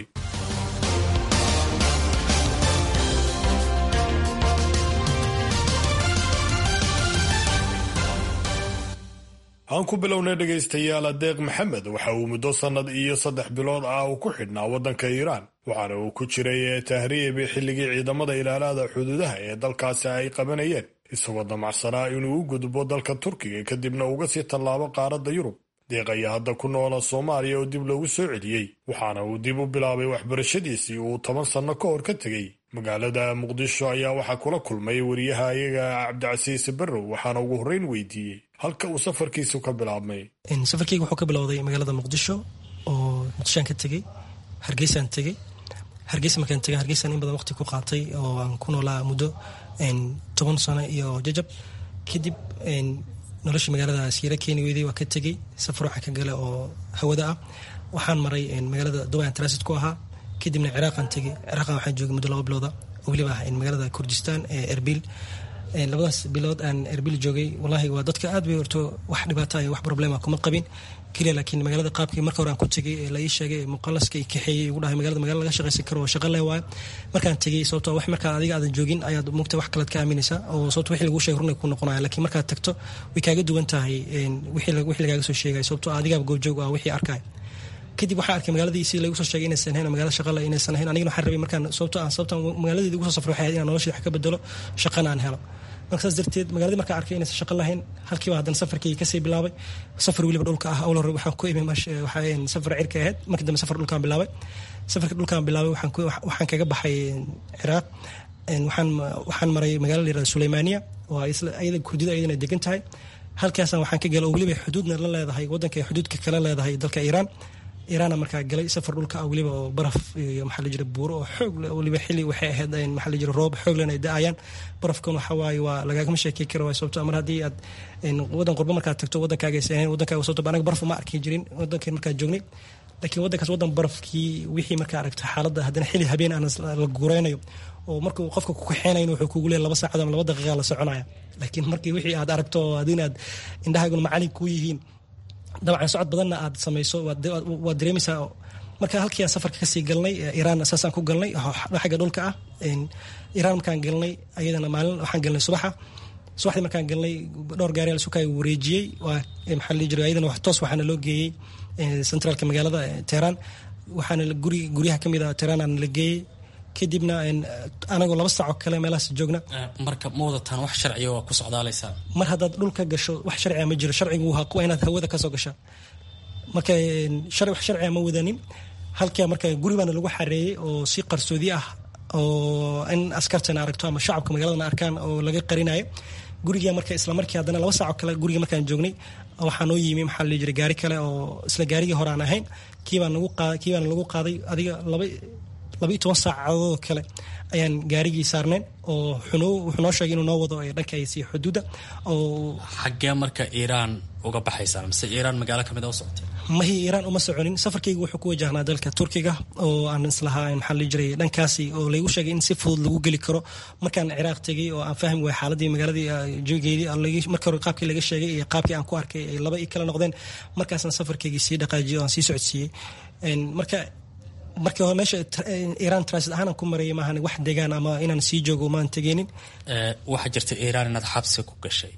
aan ku bilownay dhegaystayaal adeeq maxamed waxa uu muddo sannad iyo saddex bilood ah uu ku xidhnaa waddanka iiraan waxaana uu ku jiray tahriib xilligii ciidamada ilaalada xuduudaha ee dalkaasi ay qabanayeen isagoo damacsanaa inuu u gudbo dalka turkiga kadibna uga sii tallaabo qaaradda yurub deeq ayaa hadda ku noola soomaaliya oo dib loogu soo celiyey waxaana uu dib u bilaabay waxbarashadiisii uu toban sanno ka hor ka tegey magaalada muqdisho ayaa waxaa kula kulmay wariyaha iyaga cabdicasiis barrow waxaana ugu horreyn weydiiyey halka uu safarkiisu ka bilaabmay safarkeyga wuxuu ka bilowday magaalada muqdisho oo muqdishoaan ka tegey hargeysaan tegey hargeysa markaan tegay hargeysaan in badan waqti ku qaatay oo aan ku noolaa muddo toban sano iyo jajab kadib noloshii magaalada siira keeni weyday waa ka tegey safar waxaan ka gala oo hawada ah waxaan maray magaalada dubai transit ku ahaa kadibna ciraaqaan tegey ciraaqan waxaan joogay muddo laba bilooda oo weliba ah magaalada kurdistan ee erbil labadaas bilood aan erbil joogay wallaahi waa dadka aad bay horto wax dhibaata iyo wax problema kuma qabin keliya laakiin magaalada qaabkii marka hore aan ku tegay ee la ii sheegay muqalaska i kaxeeyey igu dhahay magaalada magala laga shaqaysan karo oo shaqa leh waayo markaan tegey sababto wax markaa adiga aadan joogin ayaad mugta wax kalead ka aaminaysaa oo sababto wixii lagu sheegay runay ku noqonaya laakiin markaad tagto way kaaga duwan tahay wixii lagaaga soo sheegay sababto adigaaba goobjoog ah wixii arkaya kadib waxaa arkay magaaladii si lagu soo sheegay inaysan ahayn magaalada shaqale inaysan ahayn anigana waxaan rabay markaan sababto aan sababta magaaladeeda ugu soo safray waxay ahayd inaan noloshii wax ka bedelo shaqana aan helo marka saas darteed magaaladii markaan arkay inaysan shaqo lahayn halkiiba haddana safarkii kasii bilaabay safar weliba dhulka ah awal hore waxaan ku imi waxaa safar cirka ahayd markii dambe safar dhulkaan bilaabay safarka dhulkaan bilaabay waxaan kaga baxay ciraaq waxaan maray magaala la yirahda suleymaaniya oo ayada kurdida ayadana degan tahay halkaasaan waxaan ka galay oo weliba xuduudna la leedahay waddanka xuduudka kala leedahay dalka iiraan iiraana markaa galay safar dhulka ah weliba oo baraf iyo maxaa la jira buuro oo xoog leh weliba xilli waxay ahayd maxaa la jira roob xoog lehna ay da-ayaan barafkan waxa waaye waa lagaagama sheekey kara waay sababto mar haddii aad waddan qurbo markaad tagto waddankaaga aysan ahayn waddankaaga sababto anaga baraf uma arki jirin waddankeen markaa joognay laakiin waddankaas waddan barafkii wixii markaa aragto xaaladda haddana xilli habeen aan la guureynayo oo markuu qofka ku kaxeenayn wuxuu kugu leeyahay laba saacad ama laba daqiiqa la soconaya laakiin markii wixii aad aragto haddii aad indhahaaguna macalin kuu yihiin dabcan socod badanna aad samayso waad dareemaysaa marka halkii aan safarka kasii galnay iiraan saasaan ku galnay xagga dhulka ah iiraan markaan galnay ayadana maalin waxaan galnay subaxa subaxdii markaan galnay dhowr gaari al sukaaga wareejiyey waa maxaa la jira ayadana toos waxaana loo geeyey centraalka magaalada teheraan waxaana guri guryaha kamid ah teheraan aan la geeyey kadibna anagoo laba saacoo kale meelahaas joogna marka ma wadataan wax sharciga waa ku socdaalaysaa mar haddaad dhulka gasho wax sharciga ma jiro sharcigu waa inaad hawada kasoo gashaa marka wax sharciga ma wadanin halkaa marka guri baana lagu xareeyey oo si qarsoodi ah oo in askartana aragto ama shacabka magaaladana arkaan oo laga qarinayo guriga marka isla markii haddana laba saacoo kale guriga markaan joognay waxaa noo yimi maxaa la jira gaari kale oo isla gaarigii hore aan ahayn kiibaan lagu qaaday kiibaana lagu qaaday adiga laba laba iyo toban saacadood kale ayaan gaarigii saarnayn oo wuxuu noo sheegay inuu noo wado dhankaasi xuduudda oo xaggee marka iiraan uga baxaysaa mise iiraan magaalo kamid a u socotay mahi iiraan uma soconin safarkaygu wuxuu ku wajahnaa dalka turkiga oo aan islahaa maxaa la jiray dhankaasi oo laygu sheegay in si fudud lagu geli karo markaan ciraaq tegay oo aan fahmi waay xaaladii magaaladii joogeedii marka hore qaabkii laga sheegay iyo qaabkii aan ku arkay ay laba i kala noqdeen markaasaan safarkaygii sii dhaqaajiyay oo aan sii socodsiiyey marka markii hore meesha iiraan transit ahaan aan ku marayay maahan wax degaan ama inaan sii joogo maan tegeenin waxaa jirta iiraan inaad xabsiga ku gashay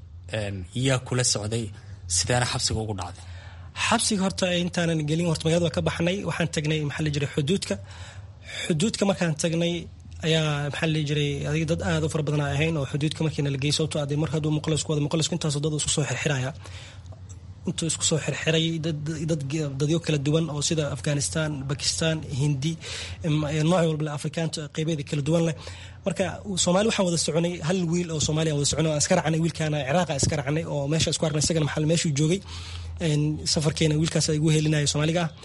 yaa kula socday sideena xabsiga ugu dhacday xabsiga horta intaanan gelin horta magaalada waa ka baxnay waxaan tagnay maxaa la jiray xuduudka xuduudka markaan tagnay ayaa maxaa la jiray adiga dad aad u fara badan ahayn oo xuduudka markiina la geeyay sababtoo ade mar hadduu muqalisku wada muqalisku intaasoo dad isku soo xirxiraya intuu isku soo xirxiray dadyo kala duwan oo sida afghanistan bakistan hindi nooc walba afrikaanta qeybeeda kala duwan leh marka soomaali waxaan wada soconay hal wiil oo soomaaliya wada soconay aan iska racnay wiilkaana ciraaqa iska racnay oo meesha isku arnay isagana maxal meeshuu joogay safarkeena wiilkaas igu helinaya soomaaliga ah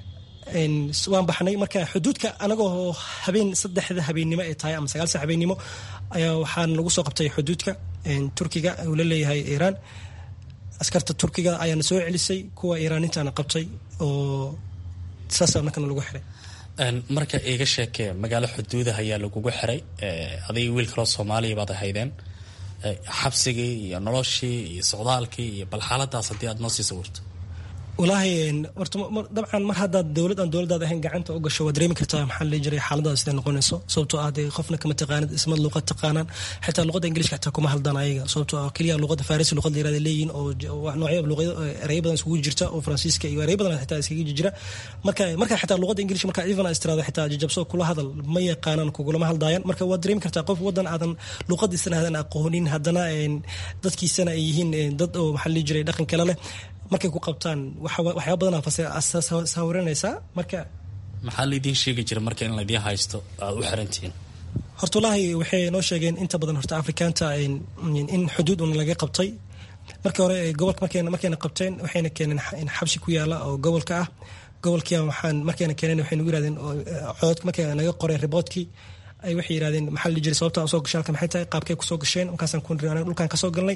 waan baxnay marka xuduudka anagoo habeen saddexda habeennimo ay tahay ama sagaalsa habeennimo ayaa waxaan lagu soo qabtay xuduudka turkiga uu la leeyahay iiraan askarta turkiga ayaana soo celisay kuwa iiraanintaana qabtay oo saasa markana lagu xiray marka iiga sheekee magaalo xuduudah ayaa lagugu xiray adiga wiil kaloo soomaaliya baad ahaydeen xabsigii iyo noloshii iyo socdaalkii iyo bal xaaladaas haddii aad noo sii sawirto walaahi horta dabcan mar haddaad dowlad aan dowladaad ahayn gacanta u gasho waad dareemi kartaa maxaa la jiray xaaladaada siday noqonayso sababtoo ah dee qofna kama taqaanid ismad luqad taqaanaan xitaa luqadda ingiliishka xitaa kuma hadlaan ayaga sababtoo ah keliya luqadda farisi luqad la yirahda leeyihin oo noocyo luqado ereyo badan isugu jirta oo faransiiska iyo ereyo badan xitaa iskaga jira marka marka xitaa luqadda ingilish marka even istiraada xitaa jajabso kula hadal ma yaqaanaan kugulama hadlaayaan marka waad dareemi kartaa qof wadan aadan luqadiisana aadan aqoonin haddana dadkiisana ay yihiin dad oo maxaa la jiray dhaqan kale leh markay ku qabtaan waxyaaba badan saawiranaysaa marka maxaa laydin sheegi jira marka in laydin haysto aad u xirantihiin horta wallaahi waxay noo sheegeen inta badan horta afrikaanta in xuduud un laga qabtay markii hore gobolka markayna markayna qabteen waxayna keeneen xabsi ku yaala oo gobolka ah gobolkii waxaan markayna keeneen waxay nagu yirahdeen cododka markay naga qoreen riboodkii ay waxay yirahdeen maxaa la jiray sababta aan soo gashay halka maxay tahay qaabkay kusoo gasheen markaasaan ku nirnay dhulkaan kasoo galnay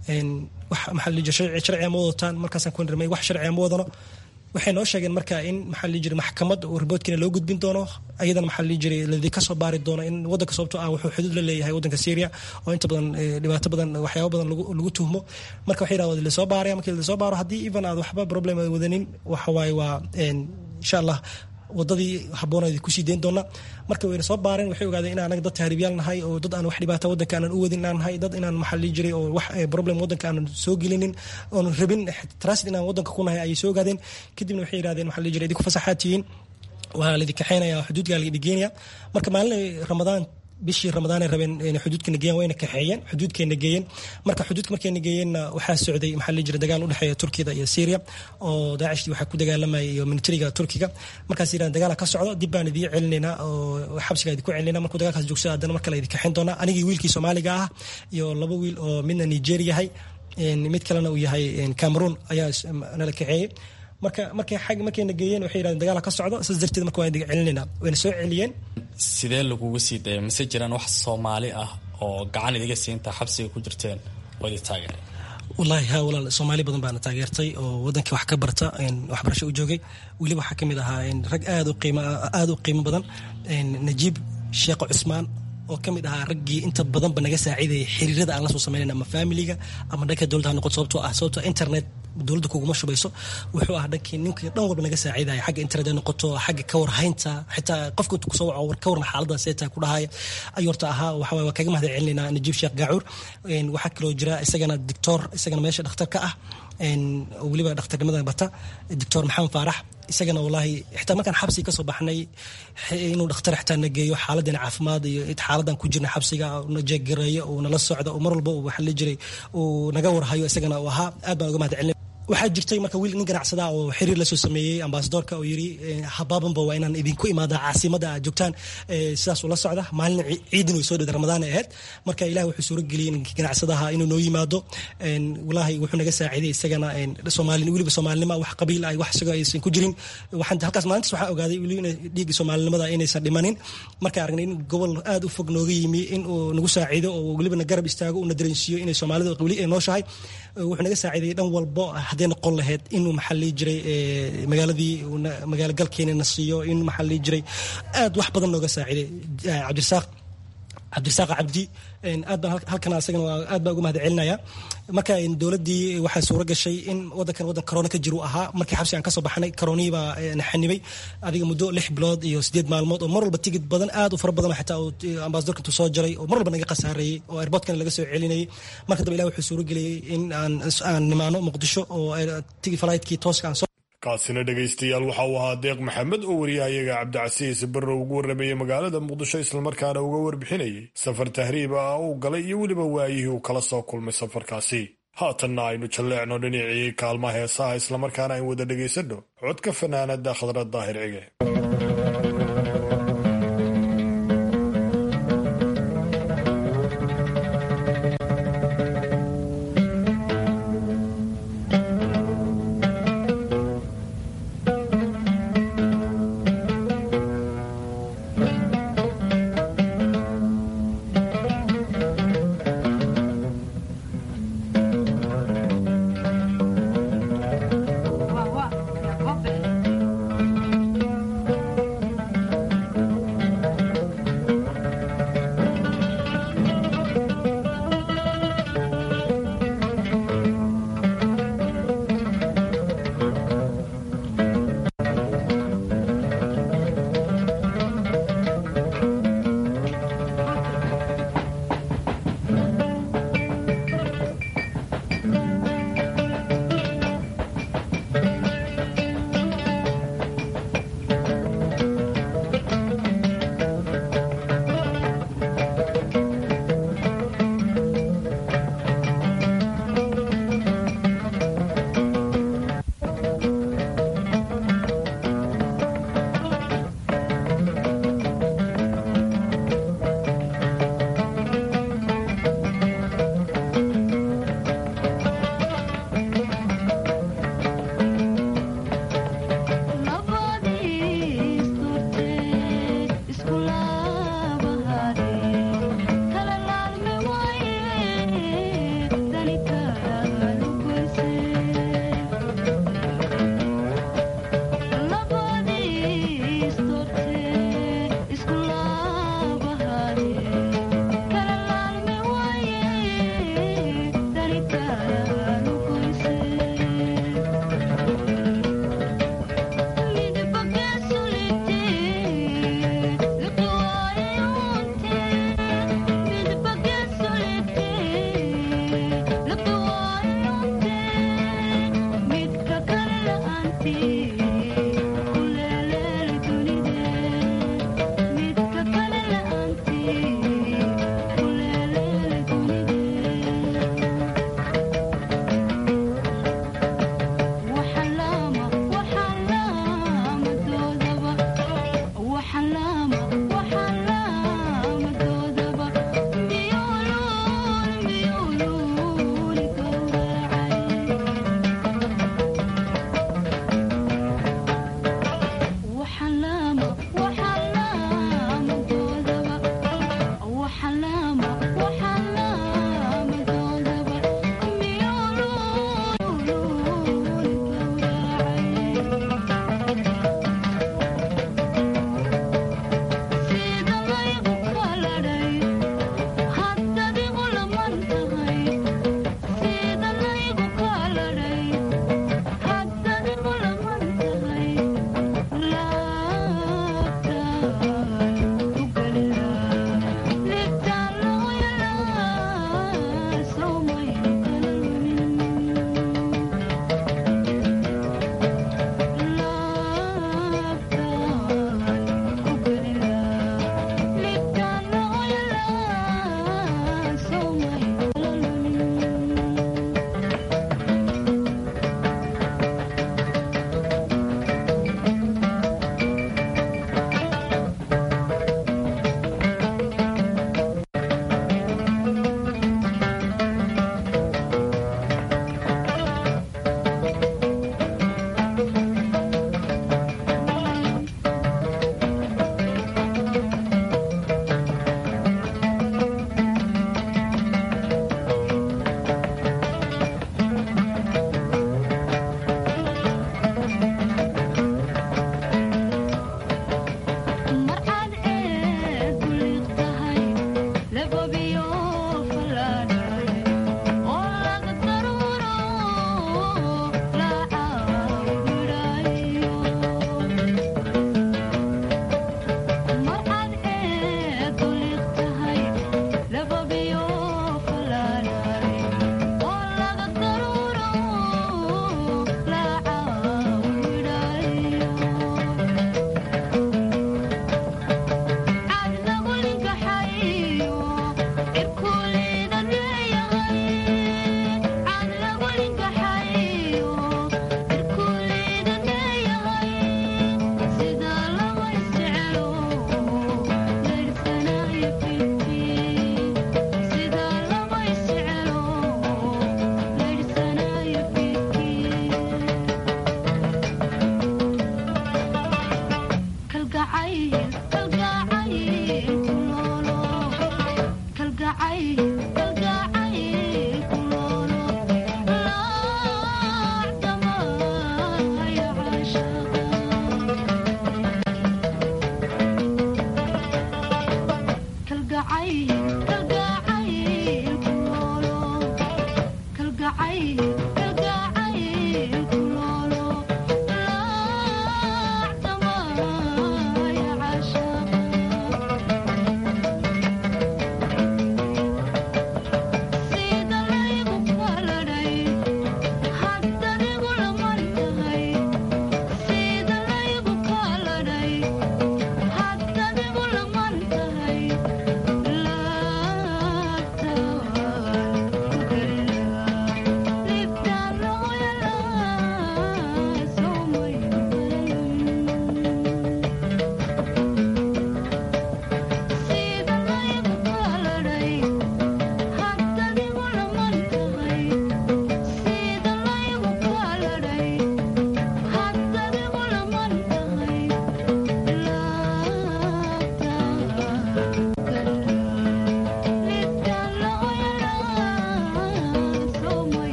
wax maxaa la jiray sharciga ma wadataan markaasaan ku nirnay wax sharciga ma wadano waxay noo sheegeen marka in maxaa la jiray maxkamad oo riboodkiina loo gudbin doono ayadana maxaa la jiray ladii kasoo baari doono in wadanka sababtoo ah wuxuu xuduud la leeyahay wadanka Syria oo inta badan dhibaato badan waxyaabo badan lagu tuhmo marka waxay yiraahdeen la soo baaraya markii la soo baaro haddii even aad waxba problem ay wadanin waxa waaye waa insha allah wadadii habooneed kusii deyn doona marka wayna soo baareen waxay ogaadeen in anaga dad tahriibyaal nahay oo dad aan wax dhibaata wadanka aanan u wadin inaan nahay dad inaan maxaa lii jiray oo wax problem wadanka aanan soo gelinin oon rabin transit inaan wadanka ku nahay ayay soo ogaadeen kadibna waxay yidhahdeen maxaa lii jiray idinku fasaxaad tihiin waa laidin kaxeynaya xuduudkaa laidin geenaya marka maalin ramadaan bishii ramadaan ay rabeen inay xuduudkana geeyaan wayna kaxeeyeen xuduudkeena geeyeen marka xuduudka markayna geeyeenna waxaa socday maxaa la jira dagaal u dhexeeya turkiyada iyo syria oo daacishtii waxaa ku dagaalamayay iyo militariga turkiga markaas yiraan dagaala ka socdo dib baan idiin celinaynaa oo xabsiga idinku celinayna markuu dagaalkaas joogsada haddana mar kale idin kaxeyn doonaa anigii wiilkii soomaaliga ah iyo laba wiil oo midna nigeria yahay mid kalena uu yahay cameroon ayaa nala kaxeeyey marka markay xag markayna geeyeen waxay yidhahdeen dagaala ka socdo saas darteed marka waan idin celinayna wayna soo celiyeen sidee lagugu sii daya mise jiraan wax soomaali ah oo gacan idiga siinta xabsiga ku jirteen oo idin taageeray wallaahi ha walaal soomaali badan baana taageertay oo wadankii wax ka barta waxbarasho u joogay weliba waxaa kamid ahaa rag aad u qiimo aad u qiimo badan najiib sheekh cusmaan oo kamid ahaa raggii inta badanba naga saaciidayay xiriirada aan la soo sameynayna ama familiga ama dhanka dowladda ha noqoto sababtoo ah sababtoo internet dowladda kuguma shubayso wuxuu ah dhankii ninkii dhan walba naga saaciidaya xagga internet noqoto xagga ka warhaynta xitaa qofka kusoo waco ka warna xaalada seeta ku dhahaya ayuu horta ahaa waxa waa kaga mahad celinaynaa najiib sheekh gaacuur waxaa kaloo jira isagana dictor isagana meesha dhakhtar ka ah weliba dhakhtarnimada bata doctor maxamed faarax isagana wallaahi xitaa markaan xabsiga kasoo baxnay inuu dhakhtar xitaa na geeyo xaaladana caafimaad iyo xaaladan ku jirna xabsiga na jeegareeyo uu nala socdo oo mar walba uu waxa la jiray uu naga warhayo isagana uu ahaa aad baan uga mahad celin waxaa jirtay marka wiil nin ganacsada oo xiriir lasoo sameeyey ambasadorka oo yiri habaabanba waa inaan idinku imaada caasimada aad joogtaan sidaas ula socda maalin ciidin way soo dhada ramadaan ay ahayd marka ilaah wuxuu suuro geliyey ganacsadaha inuu noo yimaado walaahi wuxuu naga saaciiday isagana soomaali weliba soomaalinima wax qabiil ay wax isagoo aysan ku jirin waxaan halkaas maalintaas waxaa ogaaday weliba inay dhiigga soomaalinimada inaysan dhimanin marka aragnay in gobol aad u fog nooga yimi in uu nagu saaciido oo weliba na garab istaago una dareensiiyo inay soomaalida weli ay nooshahay wuxuu naga saaciidayay dhan walbo hadday noqon lahayd inuu maxaa lii jiray magaaladii magaalo galkeena na siiyo in maxaa lii jiray aad wax badan nooga saaciiday cabdirasaaq cabdirasaaq cabdi aad baan halkan asagana aad baan uga mahad celinaya marka dowladdii waxaa suuro gashay in wadankan wadan corona ka jiru ahaa markii xabsi aan kasoo baxnay coronihii baa na xanibay adiga muddo lix bilood iyo sideed maalmood oo mar walba tigid badan aad u fara badan xitaa ambasadorka intuu soo jaray oo mar walba naga khasaareeyey oo airportkana laga soo celinayay marka dambe ilah wuxuu suuro geliyey in aan aan nimaano muqdisho oo tigi fligtkii tooska aan soo kaasina dhegaystayaal waxa uu ahaa deeq maxamed oo wariyahayaga cabdicasiis barre ugu warramayey magaalada muqdisho islamarkaana uga warbixinayay safar tahriib ah uu galay iyo weliba waayihii uu kala soo kulmay safarkaasi haatanna aynu jalleecno dhinacii kaalma heesaha islamarkaana ayn wada dhegaysanno codka fanaanada khadrad daahir cige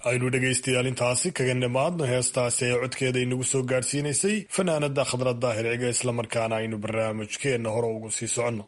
aynu dhegaystayaal intaasi kaga nimaadno heestaasi ee codkeeda inagu soo gaadhsiinaysay fanaanada khadra daahir ciga islamarkaana aynu barnaamijkeenna hore ugu sii soconno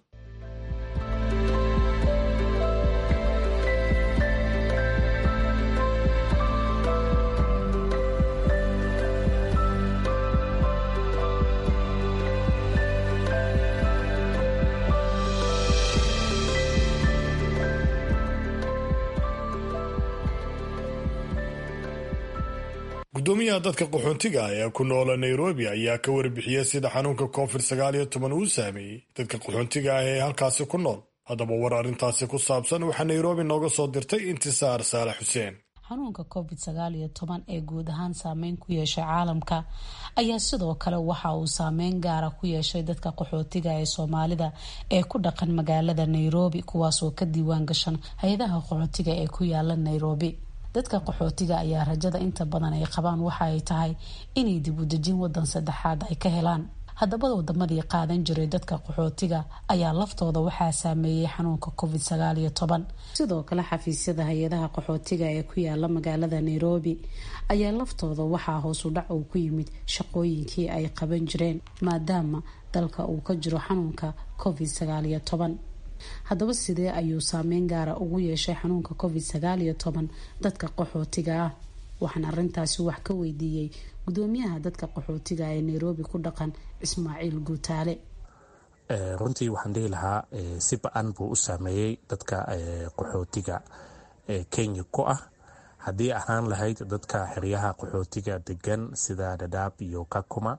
gudoomiyaha dadka qaxoontiga ah ee ku noola nairobi ayaa ka warbixiyey sida xanuunka covid sagaal iyo toban uu saameeyey dadka qaxoontiga ah ee halkaasi ku nool haddaba war arrintaasi ku saabsan waxaa nairobi nooga soo dirtay intisaar saalax xuseen xanuunka covid sagaal iyo toban ee guud ahaan saameyn ku yeeshay caalamka ayaa sidoo kale waxa uu saameyn gaara ku yeeshay dadka qaxootiga ee soomaalida ee ku dhaqan magaalada nairobi kuwaasoo ka diiwaan gashan hay-adaha qaxootiga ee ku yaala nairobi dadka qaxootiga ayaa rajada inta badan ay qabaan waxa ay tahay inay dib u dejin wadan saddexaad ay ka helaan haddaba wadamadii qaadan jiray dadka qaxootiga ayaa laftooda waxaa saameeyey xanuunka covid sagaal iyo toban sidoo kale xafiisyada hay-adaha qaxootiga ee ku yaala magaalada nairobi ayaa laftooda waxaa hoos u dhac uu ku yimid shaqooyinkii ay qaban jireen maadaama dalka uu ka jiro xanuunka covid sagaal iyo toban haddaba sidee ayuu saameyn gaara ugu yeeshay xanuunka covid sagaal iyo toban dadka qaxootiga ah waxaan arintaasi wax ka weydiiyey gudoomiyaha dadka qaxootiga ee nairobi ku dhaqan ismaaciil guutaale runtii waxaan dhihi lahaa si ba-an buu u saameeyey dadka qaxootiga kenya ku ah haddii ahaan lahayd dadka xeryaha qaxootiga degan sida dhadhaab iyo kakuma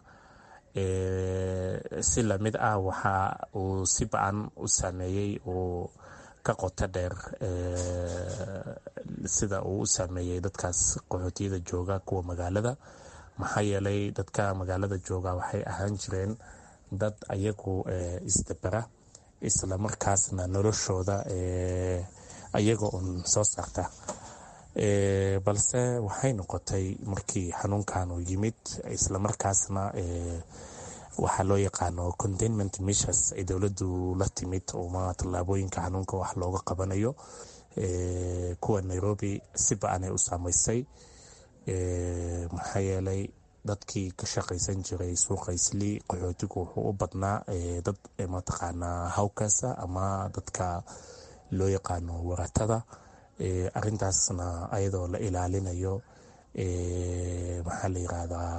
si lamid ah waxa uu si ba-an u saameeyey uu ka qoto dheer sida uu u saameeyey dadkaas qaxootiyada jooga kuwa magaalada maxaa yeelay dadka magaalada jooga waxay ahaan jireen dad ayagu isdabera islamarkaasna noloshooda ayaga uun soo saarta balse waxay noqotay markii xanuunkan uu yimid islamarkaasna waxaa loo yaqaano containment measures ay dowladdu la timid uma tallaabooyinka xanuunka wax looga qabanayo kuwa nairobi si ba-an ay u saameysay maxaa yeelay dadkii ka shaqaysan jiray suuqa isli qaxootigu wuxuu u badnaa dad mataqaanaa hawkasa ama dadka loo yaqaano waratada arintaasna ayadoo la ilaalinayo maxaa la yirahdaa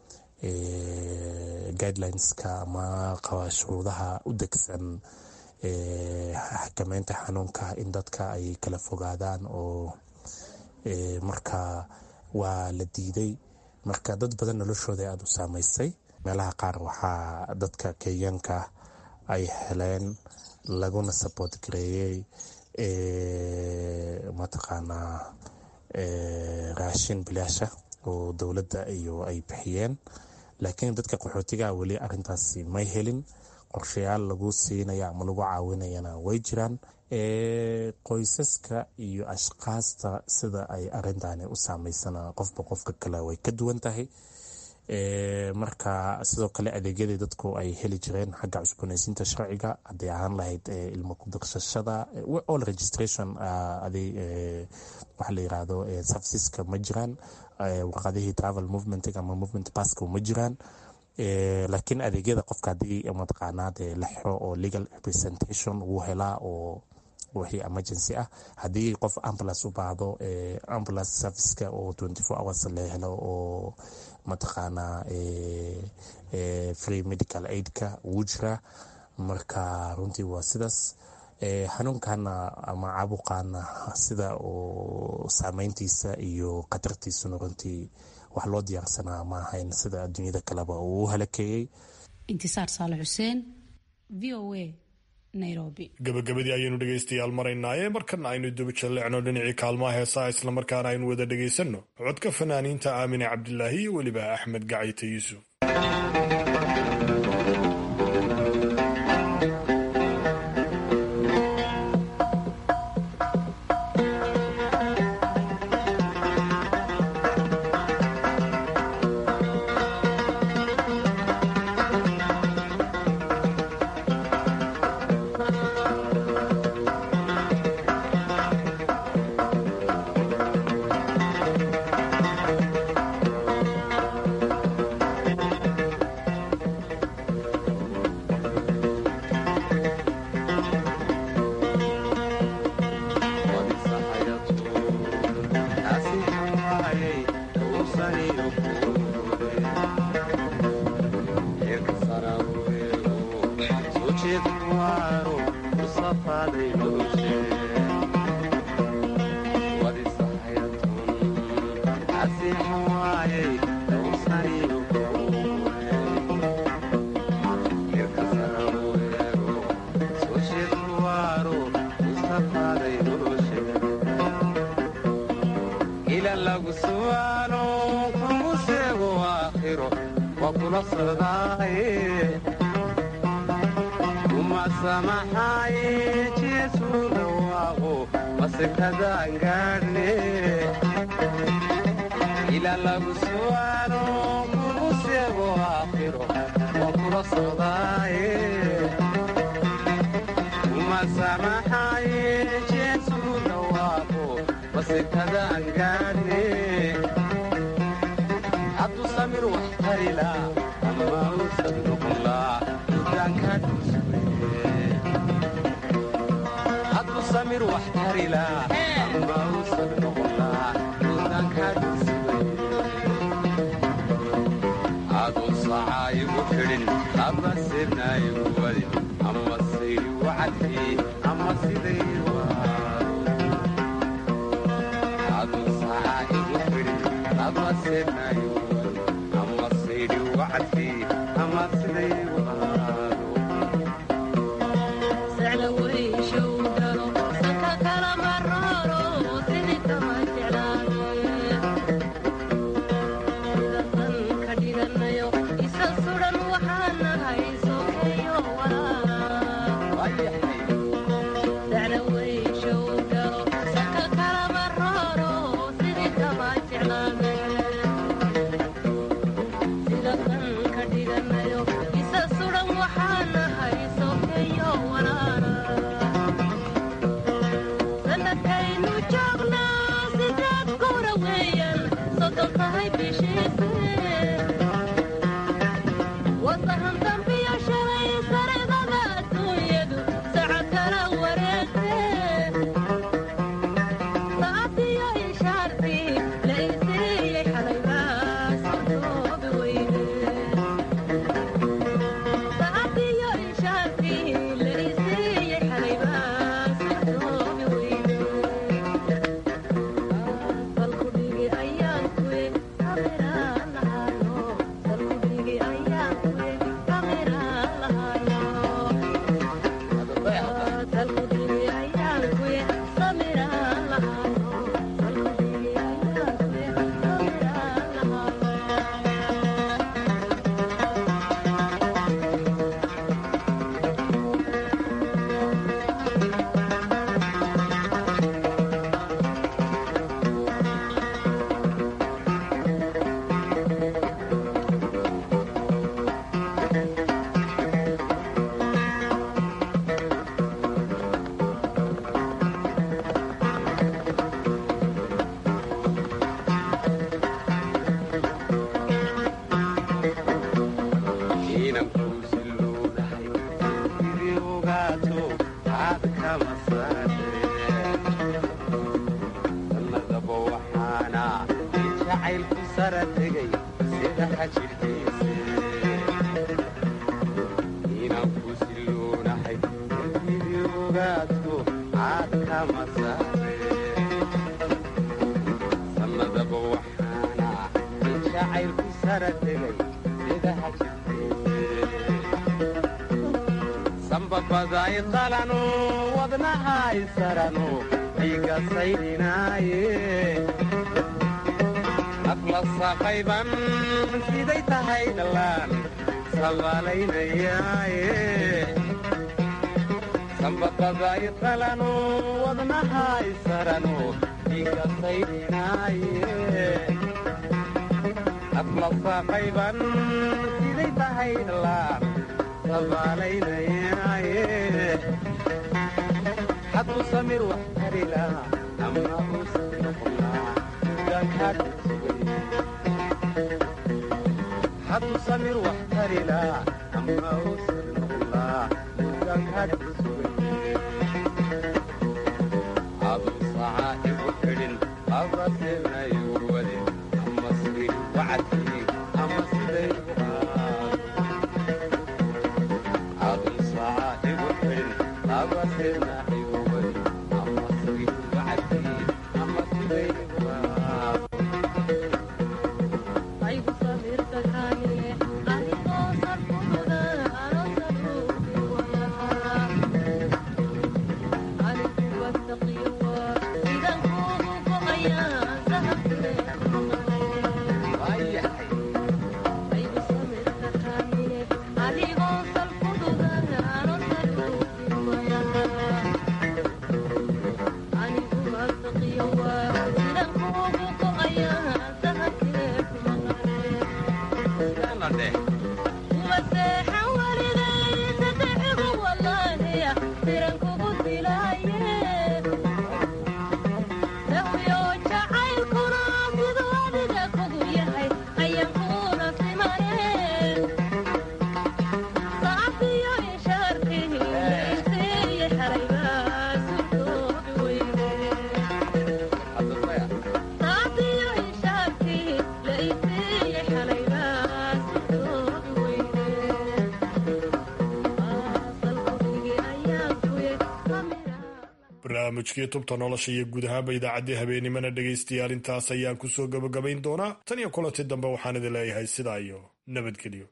guidelineska ama shuruudaha u degsan xakameynta xanuunka in dadka ay kala fogaadaan oo marka waa la diiday marka dad badan noloshooda aada u saameysay meelaha qaar waxaa dadka kenyaanka ay heleen laguna saboot gareeyey mataqaanaa raashin bilaasha oo dowladda iyo ay bixiyeen laakiin dadka qaxootiga weli arintaasi may helin qorshayaal lagu siinaya ama lagu caawinayana way jiraan qoysaska iyo ashkaasta sida ay arintani u saameysana qofba qofka kale way ka duwan tahay marka sidoo kale adeegyadii dadku ay heli jireen xagga cusboonaysiinta sharciga hadday ahaan lahayd ilmo kudarsashada all registration waxa la yirahdo serviceska ma jiraan warqadihii travel movement ama movement baska ma jiraan laakiin adeegyada qofka haddii mataqaanaa dee la xiro oo legal representation wuu helaa oo wixii emergency ah haddii qof ambulance u baahdo ambulance serviceka oo twenty four hours la helo oo mataqaanaa free medical aidka wuu jiraa marka runtii waa sidaas xanuunkana ama caabuqaana sida oo saameyntiisa iyo khatartiisuna runtii wax loo diyaarsanaa ma ahayn sida adduunyada kaleba uu u halakeeyey intisaar saale xuseen v o a nairobi gabagabadii ayaynu dhegaystayaal maraynaaye markana aynu duba jalleecno dhinacii kaalmaha heesaha islamarkaana aynu wada dhegaysanno codka fanaaniinta aamine cabdilaahi iyo weliba axmed gacayte yuusuf socdaaye kuma samaxaaye jeesu dhawaaqo masikadaan gaadhne ila lagu su'aalo kugu seego aakhiro waa kula socdaaye kuma samaxaaye jeesu dhawaaqo masikadaan gaadhne hadduu samir wax tarila ama uusan noqonlaa dudaanka hadduu samir wax tarila ama uusan noqonlaa dudaanka aadun sacaa igu xidhin ama sirna igu wadin ama sayri wacadkii ama siday aadun sacaa igu xidhin ama sirna igu ama sayri wacadkii ama siday sambabaday qalano wadnahay sarano dhiiga saydhinaaye afla saqayban siday tahay dhallaan sabaalaynayaaye sambabaday qalano wadnahay sarano dhiiga saydhinaaye afla saqayban siday tahay dhallaan hadduu samir wax tarila ama uusan noqonaa hadduu samir wax tarila ama uusan noqonaa dugaankaad aduu sacaa igu xidhin aba sirna igu wadin ama siri wacadkii ama siday doona dheh barnaamijkii tubta nolosha iyo guud ahaanba idaacaddii habeenimana dhegaystayaal intaas ayaan kusoo gabagabayn doonaa tan iyo kulanti dambe waxaan idin leeyahay sidaa iyo nabadgelyo